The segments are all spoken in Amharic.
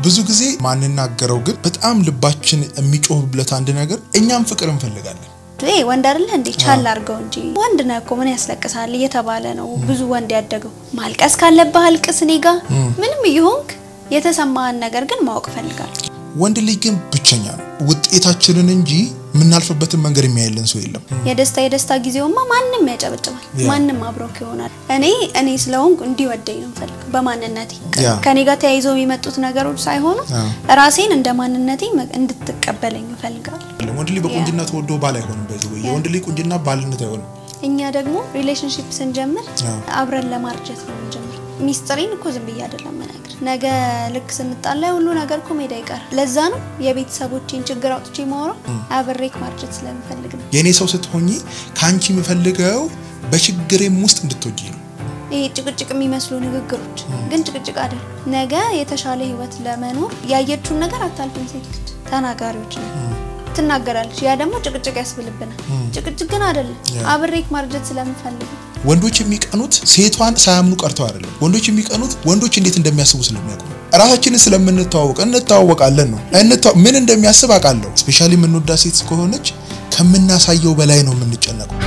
ብዙ ጊዜ ማንናገረው ግን በጣም ልባችን የሚጮህብለት አንድ ነገር እኛም ፍቅር እንፈልጋለን። ይሄ ወንድ አይደለ እንዴ? ቻል አድርገው እንጂ ወንድ ነህ እኮ ምን ያስለቅሳል እየተባለ ነው ብዙ ወንድ ያደገው። ማልቀስ ካለብህ አልቅስ፣ እኔ ጋ ምንም እየሆንክ የተሰማህን ነገር ግን ማወቅ እፈልጋለሁ። ወንድ ልጅ ግን ብቸኛ ነው። ውጤታችንን እንጂ የምናልፍበትን መንገድ የሚያየልን ሰው የለም። የደስታ የደስታ ጊዜውማ ማንም ያጨበጭባል፣ ያ። ማንም አብሮክ ይሆናል። እኔ እኔ ስለሆንኩ እንዲወደኝ ነው ፈልግ በማንነቴ ያ። ከኔ ጋር ተያይዘው የሚመጡት ነገሮች ሳይሆኑ ያ። ራሴን እንደ ማንነቴ መ- እንድትቀበለኝ እፈልጋለሁ። ወንድ ልጅ በቁንጅና ተወዶ ባል አይሆንም። በዚህ ወይ የወንድ ልጅ ቁንጅና ባልነት አይሆንም። እኛ ደግሞ ሪሌሽንሽፕ ስንጀምር ያ። አብረን ለማርጀት ነው የምንጀምር። ሚስጥሬን እኮ ዝም ብዬ አይደለም መናገር። ነገ ልክ ስንጣላ ሁሉ ነገር እኮ ሜዳ ይቀር። ለዛ ነው የቤተሰቦቼን ችግር አውጥቼ ማውራው አብሬክ ማርጀት ስለምፈልግ ነው። የእኔ ሰው ስትሆኚ ከአንቺ የምፈልገው በችግሬም ውስጥ እንድትወጂ ነው። ይሄ ጭቅጭቅ የሚመስሉ ንግግሮች ግን ጭቅጭቅ አይደለም። ነገ የተሻለ ህይወት ለመኖር ያየችውን ነገር አታልፍም። ሴት ልጅ ተናጋሪዎች ነው ትናገራለች። ያ ደግሞ ጭቅጭቅ ያስብልብናል። ጭቅጭቅ ግን አይደለም። አብሬክ ማርጀት ስለምፈልግ ነው። ወንዶች የሚቀኑት ሴቷን ሳያምኑ ቀርተው አይደለም። ወንዶች የሚቀኑት ወንዶች እንዴት እንደሚያስቡ ስለሚያውቁ ነው። ራሳችንን ስለምንተዋወቅ እንተዋወቃለን ነው። እንተዋ- ምን እንደሚያስብ አውቃለሁ። ስፔሻሊ የምንወዳ ሴት ከሆነች ከምናሳየው በላይ ነው የምንጨነቀው።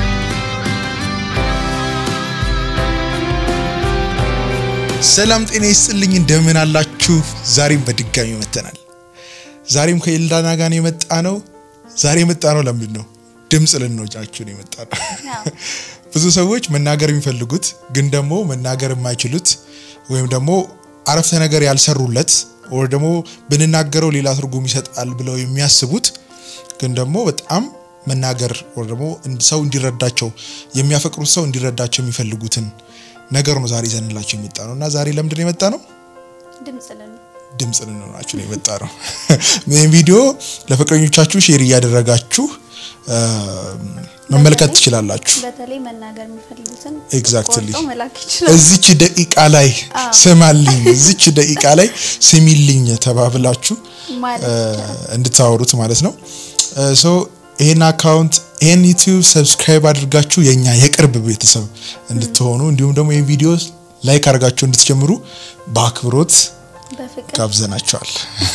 ሰላም ጤና ይስጥልኝ፣ እንደምን አላችሁ? ዛሬም በድጋሚ መተናል። ዛሬም ከኤልዳና ጋር ነው የመጣ ነው። ዛሬ የመጣ ነው ለምንድን ነው? ድምፅ ልንወጫችሁ ነው የመጣ ነው። ብዙ ሰዎች መናገር የሚፈልጉት ግን ደግሞ መናገር የማይችሉት ወይም ደግሞ አረፍተ ነገር ያልሰሩለት ወይ ደግሞ ብንናገረው ሌላ ትርጉም ይሰጣል ብለው የሚያስቡት ግን ደግሞ በጣም መናገር ወይ ደግሞ ሰው እንዲረዳቸው የሚያፈቅሩት ሰው እንዲረዳቸው የሚፈልጉትን ነገር ነው ዛሬ ይዘንላቸው የመጣ ነው እና ዛሬ ለምንድን ነው የመጣ ነው? ድምጽ ለን ድምፅ ልንሆናችሁ ነው የመጣ ነው። ይህን ቪዲዮ ለፍቅረኞቻችሁ ሼር እያደረጋችሁ አ፣ መመልከት ትችላላችሁ። በተለይ መናገር የሚፈልጉትን Exactly. ቆርጦ መላክ ይችላል። እዚች ደቂቃ ላይ ስማልኝ፣ እዚች ደቂቃ ላይ ስሚልኝ ተባብላችሁ ማለት አ፣ እንድታወሩት ማለት ነው። ሶ ይሄን አካውንት ይሄን ዩቲዩብ ሰብስክራይብ አድርጋችሁ የኛ የቅርብ ቤተሰብ እንድትሆኑ እንዲሁም ደግሞ ይህን ቪዲዮ ላይክ አድርጋችሁ እንድትጀምሩ በአክብሮት በፍቅር ጋብዘናቸዋል።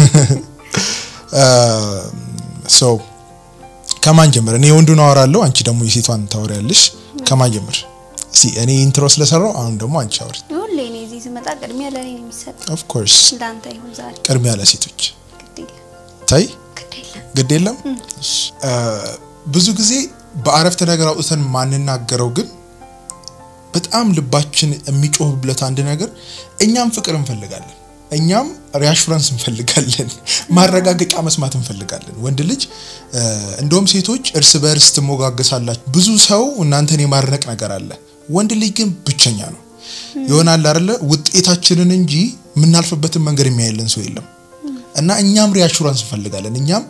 ሶ ከማን ጀምር? እኔ የወንዱን አወራለሁ፣ አንቺ ደግሞ የሴቷን ታወሪያለሽ። ከማን ጀምር? እስኪ እኔ ኢንትሮ ስለሰራው አሁን ደግሞ አንቺ አውሪ። ሁሌ እኔ እዚህ ስመጣ ቅድሚያ ለእኔ ነው የሚሰጥ። ኦፍ ኮርስ ለአንተ ይሁን ዛሬ ቅድሚያ ለሴቶች ግድ የለም ታይ ግድ የለም። ግድ የለም። እሺ። አ፣ ብዙ ጊዜ በአረፍተ ነገር አውጥተን ማንናገረው ግን በጣም ልባችን የሚጮህብለት አንድ ነገር እኛም ፍቅር እንፈልጋለን፣ እኛም ሪአሹራንስ እንፈልጋለን፣ ማረጋገጫ መስማት እንፈልጋለን። ወንድ ልጅ አ፣ እንደውም ሴቶች እርስ በእርስ ትሞጋገሳላችሁ። ብዙ ሰው እናንተን የማድነቅ ነገር አለ። ወንድ ልጅ ግን ብቸኛ ነው ይሆናል አይደለ? ውጤታችንን እንጂ የምናልፍበትን መንገድ የሚያየልን ሰው የለም። እና እኛም ሪአሹራንስ እንፈልጋለን። እኛም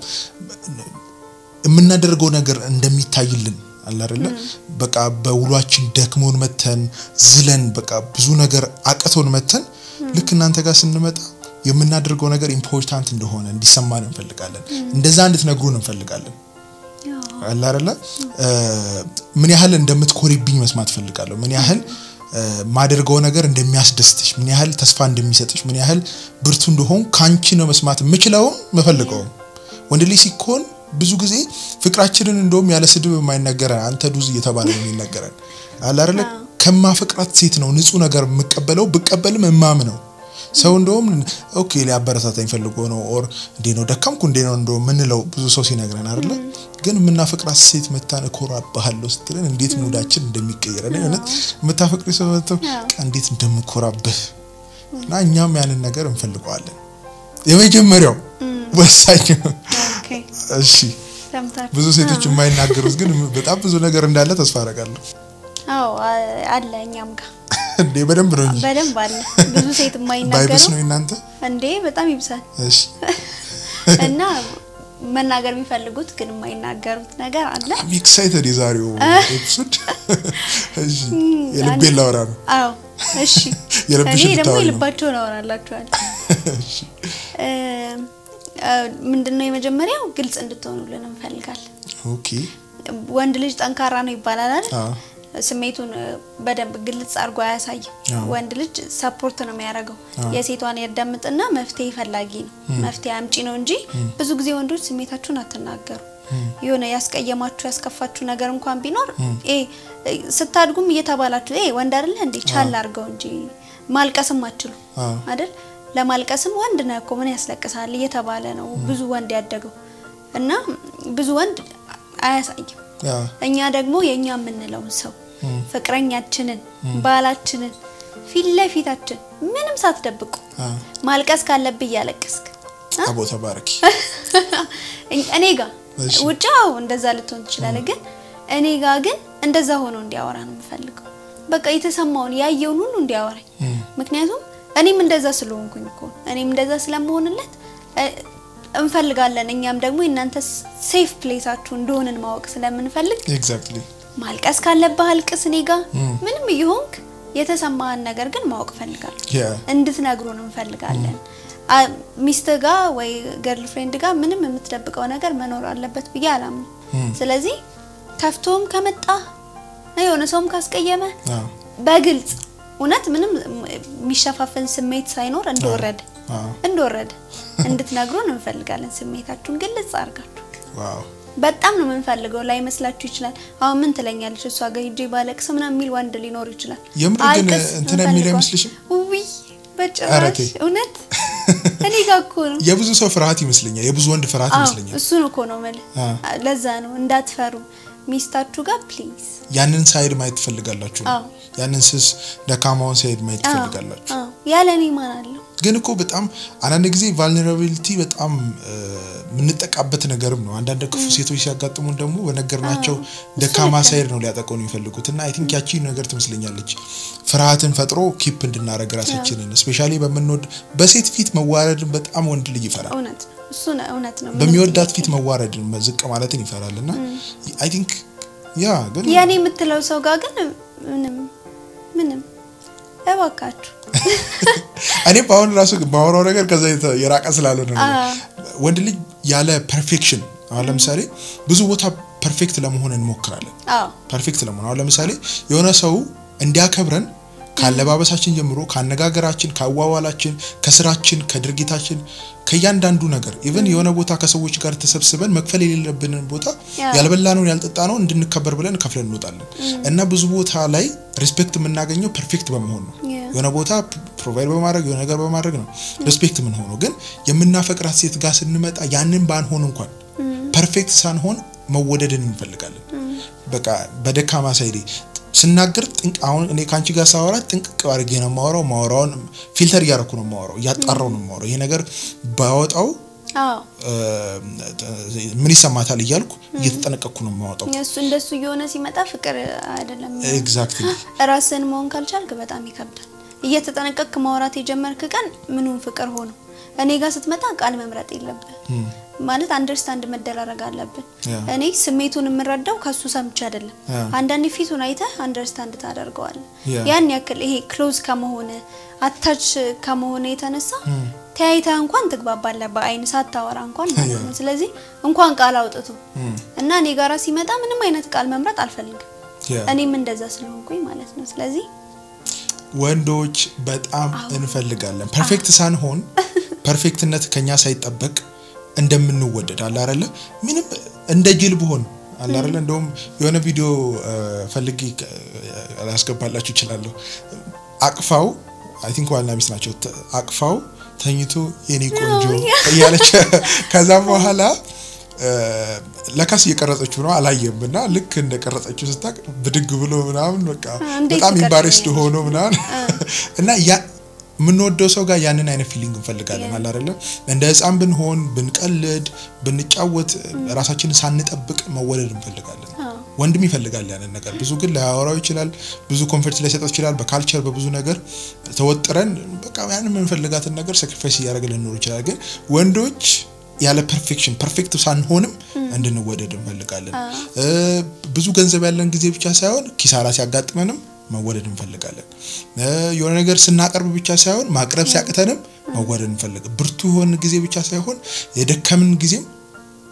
የምናደርገው ነገር እንደሚታይልን አለ አይደለ? በቃ በውሏችን ደክሞን መተን ዝለን በቃ ብዙ ነገር አቅቶን መተን ልክ እናንተ ጋር ስንመጣ የምናደርገው ነገር ኢምፖርታንት እንደሆነ እንዲሰማን እንፈልጋለን። እንደዛ እንድትነግሩን እንፈልጋለን። አለ አይደለ? እ፣ ምን ያህል እንደምትኮሪብኝ መስማት ፈልጋለሁ። ምን ያህል እ፣ ማደርገው ነገር እንደሚያስደስትሽ፣ ምን ያህል ተስፋ እንደሚሰጥሽ፣ ምን ያህል ብርቱ እንደሆን ካንቺ ነው መስማት የምችለውም የምፈልገውም። ወንድ ልጅ ሲኮን ብዙ ጊዜ ፍቅራችንን እንደውም ያለ ስድብ የማይነገረን አንተ ዱዝ እየተባለ ነው የሚነገረን። አለ አይደለ? ከማፈቅራት ሴት ነው ንጹህ ነገር የምቀበለው ብቀበልም እማም ነው ሰው እንደውም ኦኬ ሊያበረታታኝ ፈልጎ ነው ኦር እንዴ ነው ደካምኩ እንዴ ነው እንደው ምንለው ብዙ ሰው ሲነግረን አይደለ ግን የምናፈቅራት ሴት መታን እኮራብሃለሁ ስትለን እንዴት ሙዳችን እንደሚቀየር እኔ እውነት የምታፈቅሪ ሰው መጥተው እንዴት እንደምኮራብህ እና እኛም ያንን ነገር እንፈልገዋለን የመጀመሪያው ወሳኝ ኦኬ እሺ ሰምታችሁ ብዙ ሴቶች የማይናገሩት ግን በጣም ብዙ ነገር እንዳለ ተስፋ አደርጋለሁ አዎ አ- አለ እኛም ጋር እንዴ በደንብ ነው እንጂ በደንብ አለ። ብዙ ሴት ባይብስ የማይናገረው ነው እናንተ እንዴ በጣም ይብሳል። እሺ እና መናገር የሚፈልጉት ግን የማይናገሩት ነገር አለ። አም ኤክሳይትድ የዛሬው ኤፒሶድ እሺ የልቤን ላወራ ነው አዎ እሺ። የልብሽን እኔ ደግሞ ልታወሪ ነው። የልባቸውን አወራላችኋል። እሺ እ፣ እ፣ ምንድነው የመጀመሪያው ግልጽ እንድትሆኑልን እንፈልጋለን። ኦኬ ወንድ ልጅ ጠንካራ ነው ይባላል አይደል? አዎ ስሜቱን እ፣ በደንብ ግልጽ አድርጎ አያሳይም። አዎ። ወንድ ልጅ ሰፖርት ነው የሚያደርገው። አዎ። የሴቷን ያዳምጥና መፍትሄ ፈላጊ ነው፣ መፍትሄ አምጪ ነው እንጂ ብዙ ጊዜ ወንዶች ስሜታችሁን አትናገሩ። የሆነ ያስቀየማችሁ ያስከፋችሁ ነገር እንኳን ቢኖር ኤ ስታድጉም እየተባላችሁ ኤ ወንድ አይደለ እንዴ ቻል አድርገው እንጂ ማልቀስም አትችሉ አዎ። አይደል? ለማልቀስም ወንድ ነህ እኮ ምን ያስለቅሳል እየተባለ ነው ብዙ ወንድ ያደገው እና ብዙ ወንድ አያሳይም። ያ እኛ ደግሞ የእኛ የምንለውን ሰው ፍቅረኛችንን፣ ባላችንን ፊት ለፊታችን ምንም ሳትደብቁ አ ማልቀስ ካለብህ እያለቀስክ አ? አቦ ተባረኪ። እኔ ጋ እሺ። ውጭ አዎ እንደዛ ልትሆን ትችላለህ፣ ግን እኔ ጋ ግን እንደዛ ሆኖ እንዲያወራ ነው የምፈልገው። በቃ የተሰማውን ያየውን ሁሉ እንዲያወራኝ። ምክንያቱም እኔም እንደዛ ስለሆንኩኝ እኮ ነው። እኔም እንደዛ ስለመሆንለት እ፣ እንፈልጋለን እኛም ደግሞ የእናንተ ሴፍ ፕሌሳችሁ እንደሆንን ማወቅ ስለምንፈልግ ኤግዛክትሊ ማልቀስ ካለብህ አልቅስ። እኔ ጋ ምንም እየሆንክ የተሰማህን ነገር ግን ማወቅ ፈልጋለሁ ያ እንድትነግሩን እንፈልጋለን። አ- ሚስትህ ጋር ወይ ገርል ፍሬንድ ጋር ምንም የምትደብቀው ነገር መኖር አለበት ብዬ አላምንም። ስለዚህ ከፍቶም ከመጣ የሆነ ሰውም ካስቀየመ አ በግልጽ እውነት ምንም የሚሸፋፈን ስሜት ሳይኖር እንደወረደ አ እንደወረደ እንድትነግሩን እንፈልጋለን። ስሜታችሁን ግልጽ አድርጋችሁ ዋው በጣም ነው የምንፈልገው። ላይመስላችሁ ይችላል። አሁን ምን ትለኛለች እሷ ጋር ሂጄ ባለቅስ ምናምን የሚል ወንድ ሊኖር ይችላል። የምር ግን አልቅስ እንትን የሚል እንፈልገዋለን። አይመስልሽም? ውይ ኧረ በጭራሽ ተይ። እውነት እኔ ጋር እኮ ነው። የብዙ ሰው ፍርሃት ይመስለኛል። የብዙ ወንድ ፍርሃት አዎ ይመስለኛል። እሱን እኮ ነው የምልህ። አ። ለዛ ነው እንዳትፈሩ ሚስታችሁ ጋር ፕሊዝ። ያንን ሳይድ ማየት ትፈልጋላችሁ። አዎ። ያንን ስስ ደካማውን ሳይድ ማየት ትፈልጋላችሁ። ያለ እኔ ማን አለው? ግን እኮ በጣም አንዳንድ ጊዜ ቫልነራቢሊቲ በጣም እ፣ የምንጠቃበት ነገርም ነው። አንዳንድ ክፉ ሴቶች ሲያጋጥሙን ደግሞ በነገርናቸው ደካማ ሳይድ ነው ሊያጠቀው ነው የሚፈልጉት እና አይ ቲንክ ያቺ ነገር ትመስለኛለች ፍርሃትን ፈጥሮ ኪፕ እንድናደረግ ራሳችንን ስፔሻሊ በምንወድ በሴት ፊት መዋረድን በጣም ወንድ ልጅ ይፈራል። እውነት ነው እሱ ነው እውነት ነው። ምንም በሚወዳት ፊት መዋረድን ዝቅ ማለትን ይፈራል እና አይ ቲንክ ያ ግን የኔ የምትለው ሰው ጋር ግን ምንም ምንም እባካችሁ እኔ በአሁን ራሱ ባወራው ነገር ከዛ የተ- የራቀ ስላልሆነ ነው። አዎ። ወንድ ልጅ ያለ ፐርፌክሽን አሁን ለምሳሌ ብዙ ቦታ ፐርፌክት ለመሆን እንሞክራለን። አዎ ፐርፌክት ለመሆን አሁን ለምሳሌ የሆነ ሰው እንዲያከብረን ካለባበሳችን ጀምሮ ከአነጋገራችን፣ ከአዋዋላችን፣ ከስራችን፣ ከድርጊታችን ከእያንዳንዱ ነገር ኢቨን የሆነ ቦታ ከሰዎች ጋር ተሰብስበን መክፈል የሌለብንን ቦታ ያ። ያልበላነውን ያልጠጣነውን እንድንከበር ብለን ከፍለን እንወጣለን እና ብዙ ቦታ ላይ ሪስፔክት የምናገኘው ፐርፌክት በመሆን ነው። ያ። የሆነ ቦታ ፕሮቫይድ በማድረግ የሆነ ነገር በማድረግ ነው ሪስፔክት የምንሆነው። ግን የምናፈቅራት ሴት ጋር ስንመጣ ያንን ባንሆን እንኳን ፐርፌክት ሳንሆን መወደድን እንፈልጋለን። በቃ በደካማ ሳይዴ ስናገር ጥንቅ አሁን እኔ ከአንቺ ጋር ሳወራ ጥንቅቅ አድርጌ ነው የማወራው። ማወራውን ፊልተር እያደረኩ ነው የማወራው፣ እያጣራው ነው የማወራው። ይሄ ነገር ባወጣው አዎ እ፣ ምን ይሰማታል እያልኩ እየተጠነቀቅኩ ነው የማወጣው። እሱ እንደሱ እየሆነ ሲመጣ ፍቅር አይደለም። ኤግዛክትሊ ራስን መሆን ካልቻልክ በጣም ይከብዳል። እየተጠነቀቅክ ማውራት የጀመርክ ቀን ምኑን ፍቅር ሆኖ እኔ ጋር ስትመጣ ቃል መምረጥ የለብን ማለት አንደርስታንድ መደራረግ አለብን። ያ። እኔ ስሜቱን የምረዳው ከሱ ሰምቼ አይደለም። ያ። አንዳንዴ ፊቱን አይተህ አንደርስታንድ ታደርገዋለህ። ያ። ያን ያክል ይሄ ክሎዝ ከመሆነ አታች ከመሆነ የተነሳ ተያይተህ እንኳን ትግባባለህ፣ በአይን ሳታወራ እንኳን ማለት ነው። ስለዚህ እንኳን ቃል አውጥቶ እና እኔ ጋራ ሲመጣ ምንም አይነት ቃል መምረጥ አልፈልግም። ያ። እኔም እንደዛ ስለሆንኩኝ ማለት ነው። ስለዚህ ወንዶች በጣም እንፈልጋለን ፐርፌክት ሳንሆን ፐርፌክትነት ከኛ ሳይጠበቅ እንደምንወደድ አለ አይደለ ምንም እንደ ጅል ብሆን አለ አይደለ እንደውም የሆነ ቪዲዮ እ፣ ፈልጌ እ፣ ላስገባላችሁ እችላለሁ አቅፋው አይ ቲንክ ዋና ሚስት ናቸው ተ- አቅፋው ተኝቶ የኔ ቆንጆ እያለች ከዛም በኋላ እ፣ ለካስ እየቀረጸችው ነው አላየም እና ልክ እንደ ቀረጸችው ስታቅ ብድግ ብሎ ምናምን በቃ እንዴት በጣም ኢምባሬስድ ትቀርጸኛለች? ሆኖ ምናምን እና ያ የምንወደው ሰው ጋር ያንን አይነት ፊሊንግ እንፈልጋለን ያ። አለ አይደለም እንደ ህፃን ብንሆን ብንቀልድ ብንጫወት ራሳችንን ሳንጠብቅ መወደድ እንፈልጋለን አዎ። ወንድም ይፈልጋል ያንን ነገር ብዙ ግን ላያወራው ይችላል ብዙ ኮንፈርት ላይሰጠው ይችላል በካልቸር በብዙ ነገር ተወጥረን በቃ ያንን የምንፈልጋትን ነገር ሳክሪፋይስ እያደረገ ልንኖር ይችላል ግን ወንዶች ያለ ፐርፌክሽን ፐርፌክት ሳንሆንም እንድንወደድ እንፈልጋለን እ፣ ብዙ ገንዘብ ያለን ጊዜ ብቻ ሳይሆን ኪሳራ ሲያጋጥመንም መወደድ እንፈልጋለን እ፣ የሆነ ነገር ስናቀርብ ብቻ ሳይሆን ማቅረብ ሲያቅተንም መወደድ እንፈልግ ብርቱ የሆን ጊዜ ብቻ ሳይሆን የደከምን ጊዜም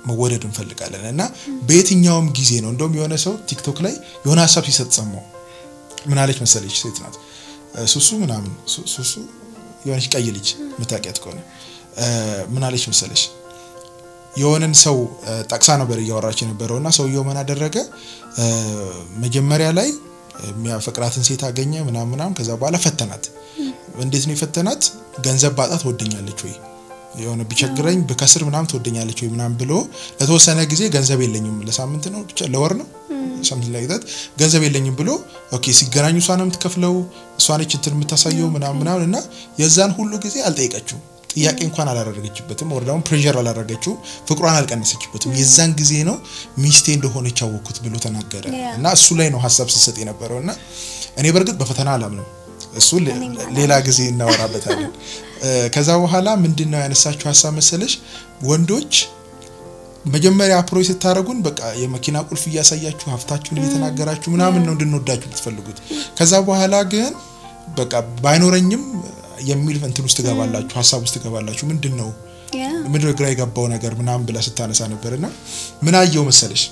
መወደድ እንፈልጋለን እና በየትኛውም ጊዜ ነው እንደውም የሆነ ሰው ቲክቶክ ላይ የሆነ ሀሳብ ሲሰጥ ሰማው ምን አለች መሰለች ሴት ናት እ፣ ሱሱ ምናምን ሱ- ሱሱ የሆነች ቀይ ልጅ ምታውቂያት ከሆነ እ፣ ምን አለች መሰለች የሆነን ሰው እ፣ ጠቅሳ ነበር እያወራች የነበረው እና ሰውየው ምን አደረገ እ፣ መጀመሪያ ላይ የሚያፈቅራትን ሴት አገኘ ምናምን ምናምን ከዛ በኋላ ፈተናት እንዴት ነው የፈተናት ገንዘብ ባጣ ትወደኛለች ወይ የሆነ ቢቸግረኝ ብከስር ምናምን ትወደኛለች ወይ ምናምን ብሎ ለተወሰነ ጊዜ ገንዘብ የለኝም ለሳምንት ነው ብቻ ለወር ነው ሳምንት ላይ ታት ገንዘብ የለኝም ብሎ ኦኬ ሲገናኙ እሷ ነው የምትከፍለው እሷ ነች እንትን የምታሳየው ምናምን ምናምን እና የዛን ሁሉ ጊዜ አልጠየቀችውም ጥያቄ እንኳን አላደረገችበትም ወር ደግሞ ፕሬር አላደረገችው ፍቅሯን አልቀነሰችበትም የዛን ጊዜ ነው ሚስቴ እንደሆነች ያወቅኩት ብሎ ተናገረ Yeah. እና እሱ ላይ ነው ሀሳብ ሲሰጥ የነበረው እና እኔ በእርግጥ በፈተና አላምንም እሱ ሌ- ሌላ ጊዜ እናወራበታለን እ፣ ከዛ በኋላ ምንድን ነው ያነሳችሁ ሀሳብ መሰለሽ ወንዶች መጀመሪያ አፕሮች ስታደረጉን በቃ የመኪና ቁልፍ እያሳያችሁ ሀብታችሁን እየተናገራችሁ ምናምን ነው እንድንወዳችሁ የምትፈልጉት ከዛ በኋላ ግን በቃ ባይኖረኝም የሚል እንትን ውስጥ ትገባላችሁ ሀሳብ ውስጥ ትገባላችሁ ምንድን ነው ያ ምድር ግራ የገባው ነገር ምናምን ብላ ስታነሳ ነበር እና ምን አየው መሰለሽ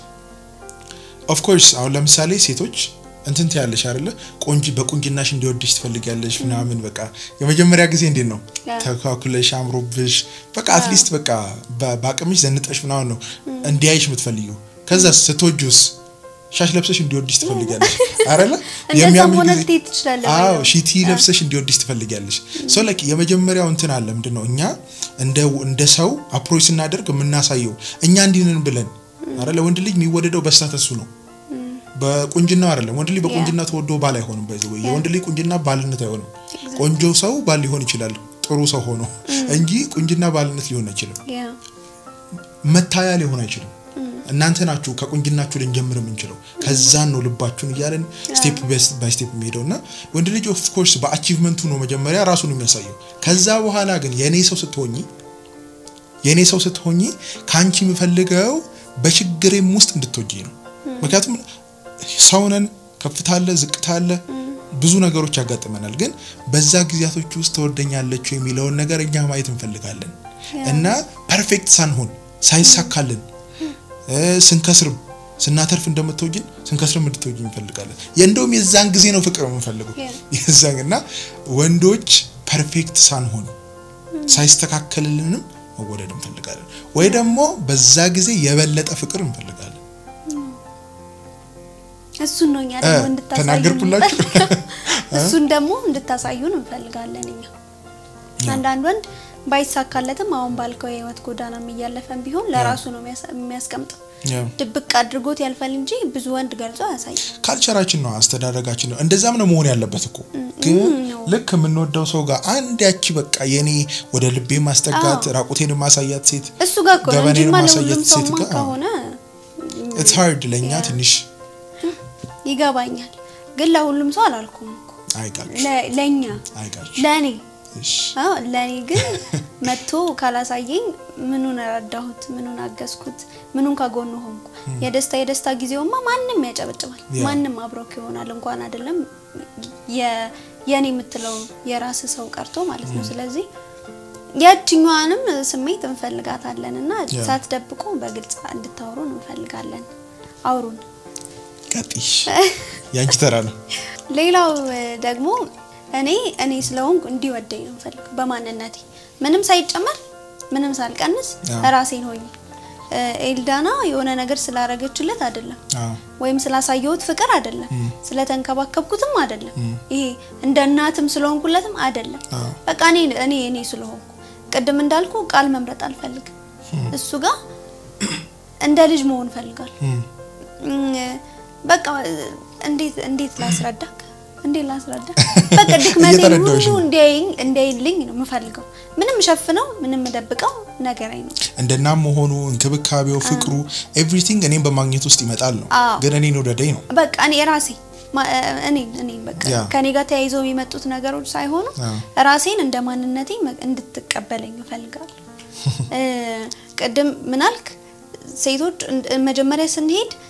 ኦፍኮርስ አሁን ለምሳሌ ሴቶች እንትን ትያለሽ አይደለ ቆንጂ በቁንጅናሽ እንዲወድሽ ትፈልጊያለሽ ምናምን በቃ የመጀመሪያ ጊዜ እንዴት ነው ያ። ተካኩለሽ አምሮብሽ በቃ አትሊስት በቃ በ- በአቅምሽ ዘንጠሽ ምናምን ነው እንዲያይሽ የምትፈልጊው ከዛ ስትወጁስ ሻሽ ለብሰሽ እንዲወድሽ ትፈልጊያለሽ አይደለ እንደዛ የሚያምር መሆን ጊዜ- ልትሄድ ትችላለህ አዎ ወይ? ሺቲ ለብሰሽ እንዲወድሽ ትፈልጊያለሽ ሶ ላይክ የመጀመሪያው እንትን አለ ምንድን ነው እኛ እንደ እንደ ሰው አፕሮች ስናደርግ የምናሳየው እኛ እንዲንን ብለን አይደለ ወንድ ልጅ የሚወደደው በስታተሱ ነው በቁንጅናው አይደለም ወንድ ልጅ በቁንጅና ተወዶ ባል አይሆንም በዚህ ወይ የወንድ ልጅ ቁንጅና ባልነት አይሆንም ቆንጆ ሰው ባል ሊሆን ይችላል ጥሩ ሰው ሆኖ እንጂ ቁንጅና ባልነት ሊሆን አይችልም ያ መታያ ሊሆን አይችልም እናንተ ናችሁ ከቁንጅናችሁ ልንጀምር የምንችለው ከዛን ነው ልባችሁን እያለን ስቴፕ ባይ ስቴፕ የሚሄደው እና ወንድ ልጅ ኦፍ ኮርስ በአቺቭመንቱ ነው መጀመሪያ ራሱን የሚያሳየው ከዛ በኋላ ግን የእኔ ሰው ስትሆኚ የእኔ ሰው ስትሆኚ ከአንቺ የምፈልገው በችግሬም ውስጥ እንድትወጂ ነው ምክንያቱም ሰውነን ከፍታ አለ ዝቅታ አለ ብዙ ነገሮች ያጋጥመናል ግን በዛ ጊዜያቶች ውስጥ ትወደኛለች የሚለውን ነገር እኛ ማየት እንፈልጋለን እና ፐርፌክት ሳንሆን ሳይሳካልን እ፣ ስንከስርም ስናተርፍ እንደምትወጂን ስንከስርም እንድትወጂኝ እንፈልጋለን የእንደውም የዛን ጊዜ ነው ፍቅር የምንፈልገው Yeah. የዛን እና ወንዶች ፐርፌክት ሳንሆን ሳይስተካከልልንም መወደድ እንፈልጋለን ወይ ደግሞ በዛ ጊዜ የበለጠ ፍቅር እንፈልጋለን እሱን ነው እኛ እ፣ ደግሞ እንድታሳዩን ተናገርኩላችሁ እሱን ደግሞ እንድታሳዩን እንፈልጋለን እኛ አንዳንድ ወንድ ባይሳካለትም አሁን ባልከው የህይወት ጎዳናም እያለፈን ቢሆን ለራሱ ነው የሚያስ- የሚያስቀምጠው ያው ድብቅ አድርጎት ያልፋል እንጂ ብዙ ወንድ ገልጾ አያሳይም ካልቸራችን ነው አስተዳደጋችን ነው እንደዛም ነው መሆን ያለበት እኮ ግን ነው። ልክ የምንወደው ሰው ጋር አንድ ያቺ በቃ የኔ ወደ ልቤ ማስጠጋት አዎ። ራቁቴን ማሳያት ሴት እሱ ጋር እኮ ነው ገበኔን እንጂማ ማሳየት ለሁሉም ሴት ሰውማ ጋር ከሆነ ኢትስ ሃርድ ለእኛ ያ። ትንሽ ይገባኛል ግን ለሁሉም ሰው አላልኩም እኮ አይጋጭ ለ- ለእኛ አይጋጭ ለእኔ እሺ አዎ ለእኔ ግን መጥቶ ካላሳየኝ ምኑን ረዳሁት ምኑን አገዝኩት ምኑን ከጎኑ ሆንኩ የደስታ የደስታ ጊዜውማ ማንም ያጨበጭባል ያ። ማንም አብሮክ ይሆናል እንኳን አይደለም የ- የኔ የምትለው የራስ ሰው ቀርቶ ማለት ነው ስለዚህ ያችኛዋንም ስሜት እንፈልጋታለን እና ያ። ሳትደብቁ በግልጽ እንድታወሩን እንፈልጋለን አውሩን ቀጥሽ ያንቺ ተራ ነው ሌላው እ፣ ደግሞ እኔ እኔ ስለሆንኩ እንዲወደኝ ነው የምፈልገው በማንነቴ ምንም ሳይጨመር ምንም ሳልቀንስ አዎ። ራሴን ሆኜ እ፣ ኤልዳና የሆነ ነገር ስላረገችለት አይደለም አዎ ወይም ስላሳየሁት ፍቅር አይደለም ስለተንከባከብኩትም አይደለም ይሄ እንደ እናትም ስለሆንኩለትም አይደለም አዎ። በቃ እኔ እኔ እኔ ስለሆንኩ ቅድም እንዳልኩ ቃል መምረጥ አልፈልግም እሱ ጋር እንደ ልጅ መሆን ፈልጋል እም፣ በቃ እንዴት እንዴት ላስረዳክ እንዴት ላስረዳ በቃ ድክመቴን እየተረዳሁሽ ሁሉ ነው። እንዲያይኝ እንዲያይልኝ ነው የምፈልገው ምንም ሸፍነው ምንም ደብቀው ነገር አይኖር እንደ እናም መሆኑ እንክብካቤው ፍቅሩ ኤቭሪቲንግ እኔም በማግኘት ውስጥ ይመጣል ነው አዎ። ግን እኔን ወደደኝ ነው በቃ እኔ ራሴ ማ- እኔ እኔ በቃ ያ። ከኔ ጋር ተያይዘው የሚመጡት ነገሮች ሳይሆኑ አዎ። ራሴን እንደ ማንነቴ መ- እንድትቀበለኝ እፈልጋለሁ። እ፣ ቅድም ምናልክ ሴቶች እንድ- መጀመሪያ ስንሄድ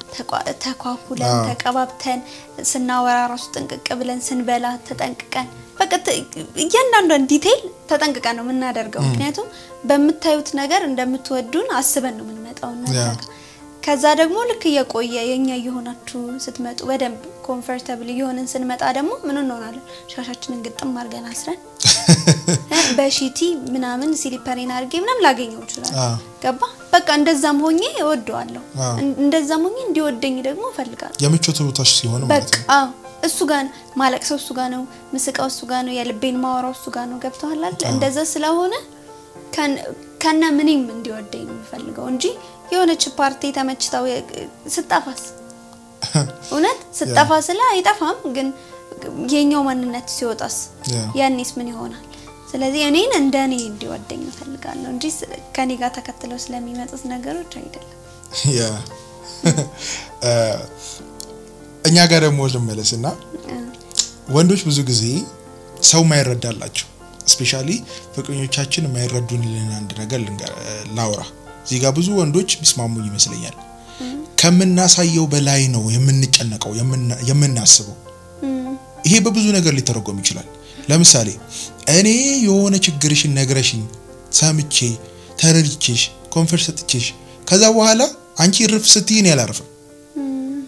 ተቋ- ተኳኩለን አዎ። ተቀባብተን ስናወራ ራሱ ጥንቅቅ ብለን ስንበላ ተጠንቅቀን በቃ ተ- እያንዳንዷን ዲቴይል ተጠንቅቀን ነው የምናደርገው። ምክንያቱም በምታዩት ነገር እንደምትወዱን አስበን ነው የምንመጣው እናንተ ያ። ጋር። ከዛ ደግሞ ልክ እየቆየ የኛ እየሆናችሁ ስትመጡ በደንብ ኮምፈርተብል እየሆንን ስንመጣ ደግሞ ምን እንሆናለን? ሻሻችንን ግጥም አድርገን አስረን እ በሺቲ ምናምን ሲሊፐሬን አድርጌ ምናምን ላገኘው ይችላል። አዎ። ገባ በቃ እንደዛም ሆኜ እወደዋለሁ። አዎ። እን- እንደዛም ሆኜ እንዲወደኝ ደግሞ እፈልጋለሁ። የምቾት ቦታሽ ሲሆን ማለት በቃ ነው። አዎ፣ እሱ ጋር ነው ማለቅሰው፣ እሱ ጋር ነው ምስቃው፣ እሱ ጋር ነው የልቤን ማወራው፣ እሱ ጋር ነው። ገብተዋል አይደል? እንደዛ ስለሆነ ከን- ከነ ምንም እንዲወደኝ ነው የምፈልገው እንጂ የሆነች ፓርቲ ተመችታው የ- ስጠፋስ እውነት ስጠፋ ስለ አይጠፋም፣ ግን የኛው ማንነት ሲወጣስ ያ። ያኔስ ምን ይሆናል? ስለዚህ እኔን እንደ እኔ እንዲወደኝ እፈልጋለሁ እንጂ ስ- ከኔ ጋር ተከትለው ስለሚመጡት ነገሮች አይደለም። ያ እ፣ እኛ ጋር ደግሞ ልመለስ እና ወንዶች ብዙ ጊዜ ሰው ማይረዳላቸው ስፔሻሊ ፍቅረኞቻችን የማይረዱንልን አንድ ነገር ልንገር- ላውራ እዚህ ጋር ብዙ ወንዶች ቢስማሙኝ ይመስለኛል። ከምናሳየው በላይ ነው የምንጨነቀው የምና- የምናስበው። እም፣ ይሄ በብዙ ነገር ሊተረጎም ይችላል። ለምሳሌ እኔ የሆነ ችግርሽን ነግረሽኝ ሰምቼ ተረድቼሽ ኮንፈርት ሰጥቼሽ ከዛ በኋላ አንቺ ርፍ ስትይ እኔ አላርፍም። እም፣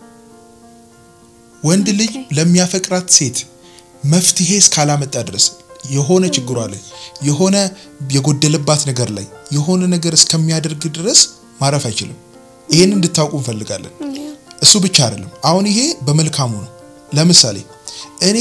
ወንድ ልጅ ኦኬ። ለሚያፈቅራት ሴት መፍትሄ እስካላመጣ ድረስ የሆነ ችግሯ ላይ የሆነ የጎደለባት ነገር ላይ የሆነ ነገር እስከሚያደርግ ድረስ ማረፍ አይችልም። ይሄን እንድታውቁ እንፈልጋለን። ያ፣ እሱ ብቻ አይደለም። አሁን ይሄ በመልካሙ ነው። ለምሳሌ እኔ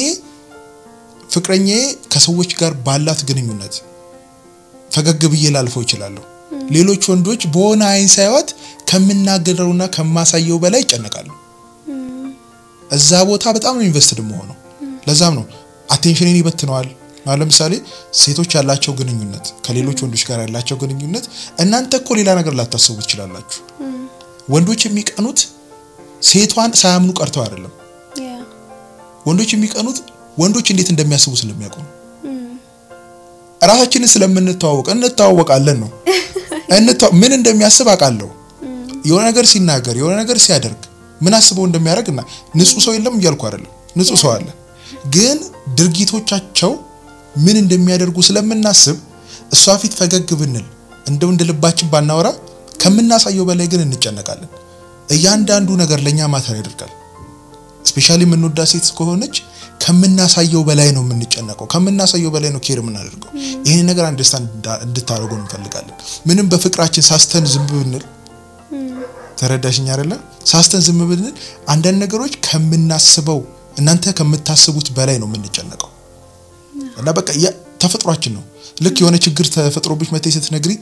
ፍቅረኛዬ ከሰዎች ጋር ባላት ግንኙነት ፈገግ ብዬ ላልፈው እችላለሁ። ሌሎች ወንዶች በሆነ አይን ሳይዋት ከምናገረውና ከማሳየው በላይ ይጨነቃሉ። እም፣ እዛ ቦታ በጣም ነው ኢንቨስትድ መሆነው። ለዛም ነው አቴንሽንን ይበትነዋል። አሁን ለምሳሌ ሴቶች ያላቸው ግንኙነት ከሌሎች ወንዶች ጋር ያላቸው ግንኙነት እናንተ እኮ ሌላ ነገር ላታስቡ ትችላላችሁ። እም፣ ወንዶች የሚቀኑት ሴቷን ሳያምኑ ቀርተው አይደለም። ያ፣ ወንዶች የሚቀኑት ወንዶች እንዴት እንደሚያስቡ ስለሚያውቁ ነው። እም፣ እራሳችንን ስለምንተዋወቅ እንተዋወቃለን ነው እንተዋ- ምን እንደሚያስብ አውቃለሁ። የሆነ ነገር ሲናገር የሆነ ነገር ሲያደርግ ምን አስበው እንደሚያደርግ እና ንጹህ ሰው የለም እያልኩ አይደለም፣ ንጹህ ሰው አለ። ግን ድርጊቶቻቸው ምን እንደሚያደርጉ ስለምናስብ እሷ ፊት ፈገግ ብንል እንደው እንደ ልባችን ባናወራ ከምናሳየው በላይ ግን እንጨነቃለን። እያንዳንዱ ነገር ለእኛ ማተር ያደርጋል። ስፔሻሊ የምንወዳ ሴት ከሆነች ከምናሳየው በላይ ነው የምንጨነቀው፣ ከምናሳየው በላይ ነው ኬር የምናደርገው። ይህን ነገር አንደርስታንድ እንድታደርጉ እንፈልጋለን። ምንም በፍቅራችን ሳስተን ዝም ብንል ተረዳሽኝ አይደለ? ሳስተን ዝም ብንል አንዳንድ ነገሮች ከምናስበው እናንተ ከምታስቡት በላይ ነው የምንጨነቀው እና በቃ ያ- ተፈጥሯችን ነው። ልክ የሆነ ችግር ተፈጥሮብሽ መተይ ስትነግሪ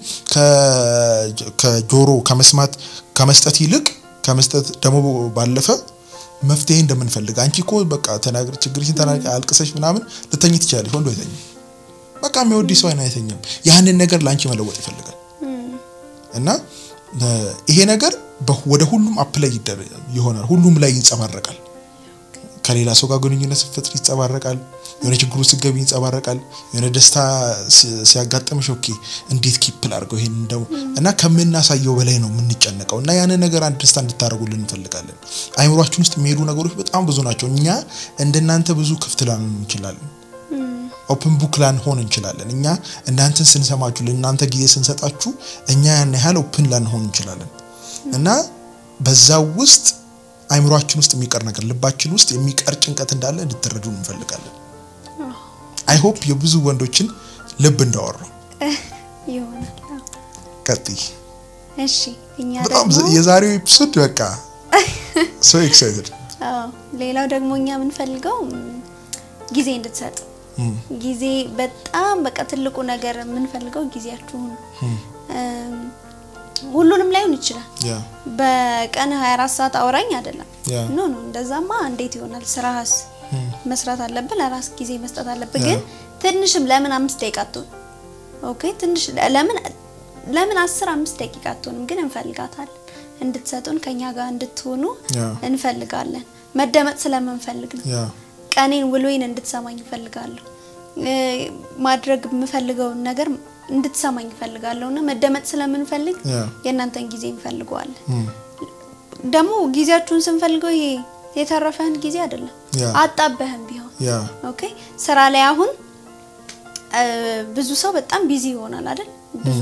ከ- ከጆሮ ከመስማት ከመስጠት ይልቅ ከመስጠት ደግሞ ባለፈ መፍትሄ እንደምንፈልግ አንቺ እኮ በቃ ተናግር ችግርሽን ተናግሪ አልቅሰሽ ምናምን ልተኝ ትችላለሽ። ወንዱ አይተኝም። በቃ የሚወድ ሰው አይን አይተኛም። ያንን ነገር ለአንቺ መለወጥ ይፈልጋል እና እ፣ ይሄ ነገር በ- ወደ ሁሉም አፕላይ ይደረ- ይሆናል። ሁሉም ላይ ይንጸባረቃል። ከሌላ ሰው ጋር ግንኙነት ስትፈጥሪ ይንጸባረቃል። የሆነ ችግሩ ስትገቢ ይንጸባረቃል። የሆነ ደስታ ሲ- ሲያጋጥምሽ ኦኬ እንዴት ኪፕል አድርገው ይሄን እንደው እና ከምናሳየው በላይ ነው የምንጨነቀው እና ያንን ነገር አንድ ደስታ እንድታደርጉልን እንፈልጋለን። አይምሯችን ውስጥ የሚሄዱ ነገሮች በጣም ብዙ ናቸው። እኛ እንደናንተ ብዙ ክፍት ላንሆን እንችላለን። ኦፕን ቡክ ላንሆን እንችላለን። እኛ እናንተን ስንሰማችሁ ለእናንተ ጊዜ ስንሰጣችሁ እኛ ያን ያህል ኦፕን ላንሆን እንችላለን እና በዛ ውስጥ አይምሯችን ውስጥ የሚቀር ነገር ልባችን ውስጥ የሚቀር ጭንቀት እንዳለ እንድትረዱ እንፈልጋለን። አይ ሆፕ የብዙ ወንዶችን ልብ እንዳወራው ይሆናል። አዎ። ቀጥይ። እሺ እኛ በጣም ደግሞ የዛሬው ኤፒሶድ በቃ ሶ ኤክሳይትድ አዎ ሌላው ደግሞ እኛ የምንፈልገው ም፣ ጊዜ እንድትሰጡ ጊዜ በጣም በቃ ትልቁ ነገር የምንፈልገው ጊዜያችሁን ነው። እም፣ ሁሉንም ላይሆን ይችላል። ያ በቀን 24 ሰዓት አውራኝ አይደለም። ያ ኖ ኖ እንደዛማ እንዴት ይሆናል? ስራህስ መስራት አለብህ፣ ለራስ ጊዜ መስጠት አለብህ። ያ። ግን ትንሽም ለምን አምስት ደቂቃ አትሆን? ኦኬ ትንሽ ለምን ለምን አስር አምስት ደቂቃ አትሆንም? ግን እንፈልጋታለን እንድትሰጡን ከኛ ጋር እንድትሆኑ ያ እንፈልጋለን። መደመጥ ስለምንፈልግ ነው። ያ ቀኔን ውሎዬን እንድትሰማኝ እፈልጋለሁ። እ፣ ማድረግ የምፈልገውን ነገር እንድትሰማኝ እፈልጋለሁ እና መደመጥ ስለምንፈልግ ያ የእናንተን ጊዜ እንፈልገዋለን። እም፣ ደግሞ ጊዜያችሁን ስንፈልገው ይሄ የተረፈህን ጊዜ አይደለም ያ አጣበህም ቢሆን ያ ኦኬ ስራ ላይ አሁን እ፣ ብዙ ሰው በጣም ቢዚ ይሆናል አይደል? ብዙ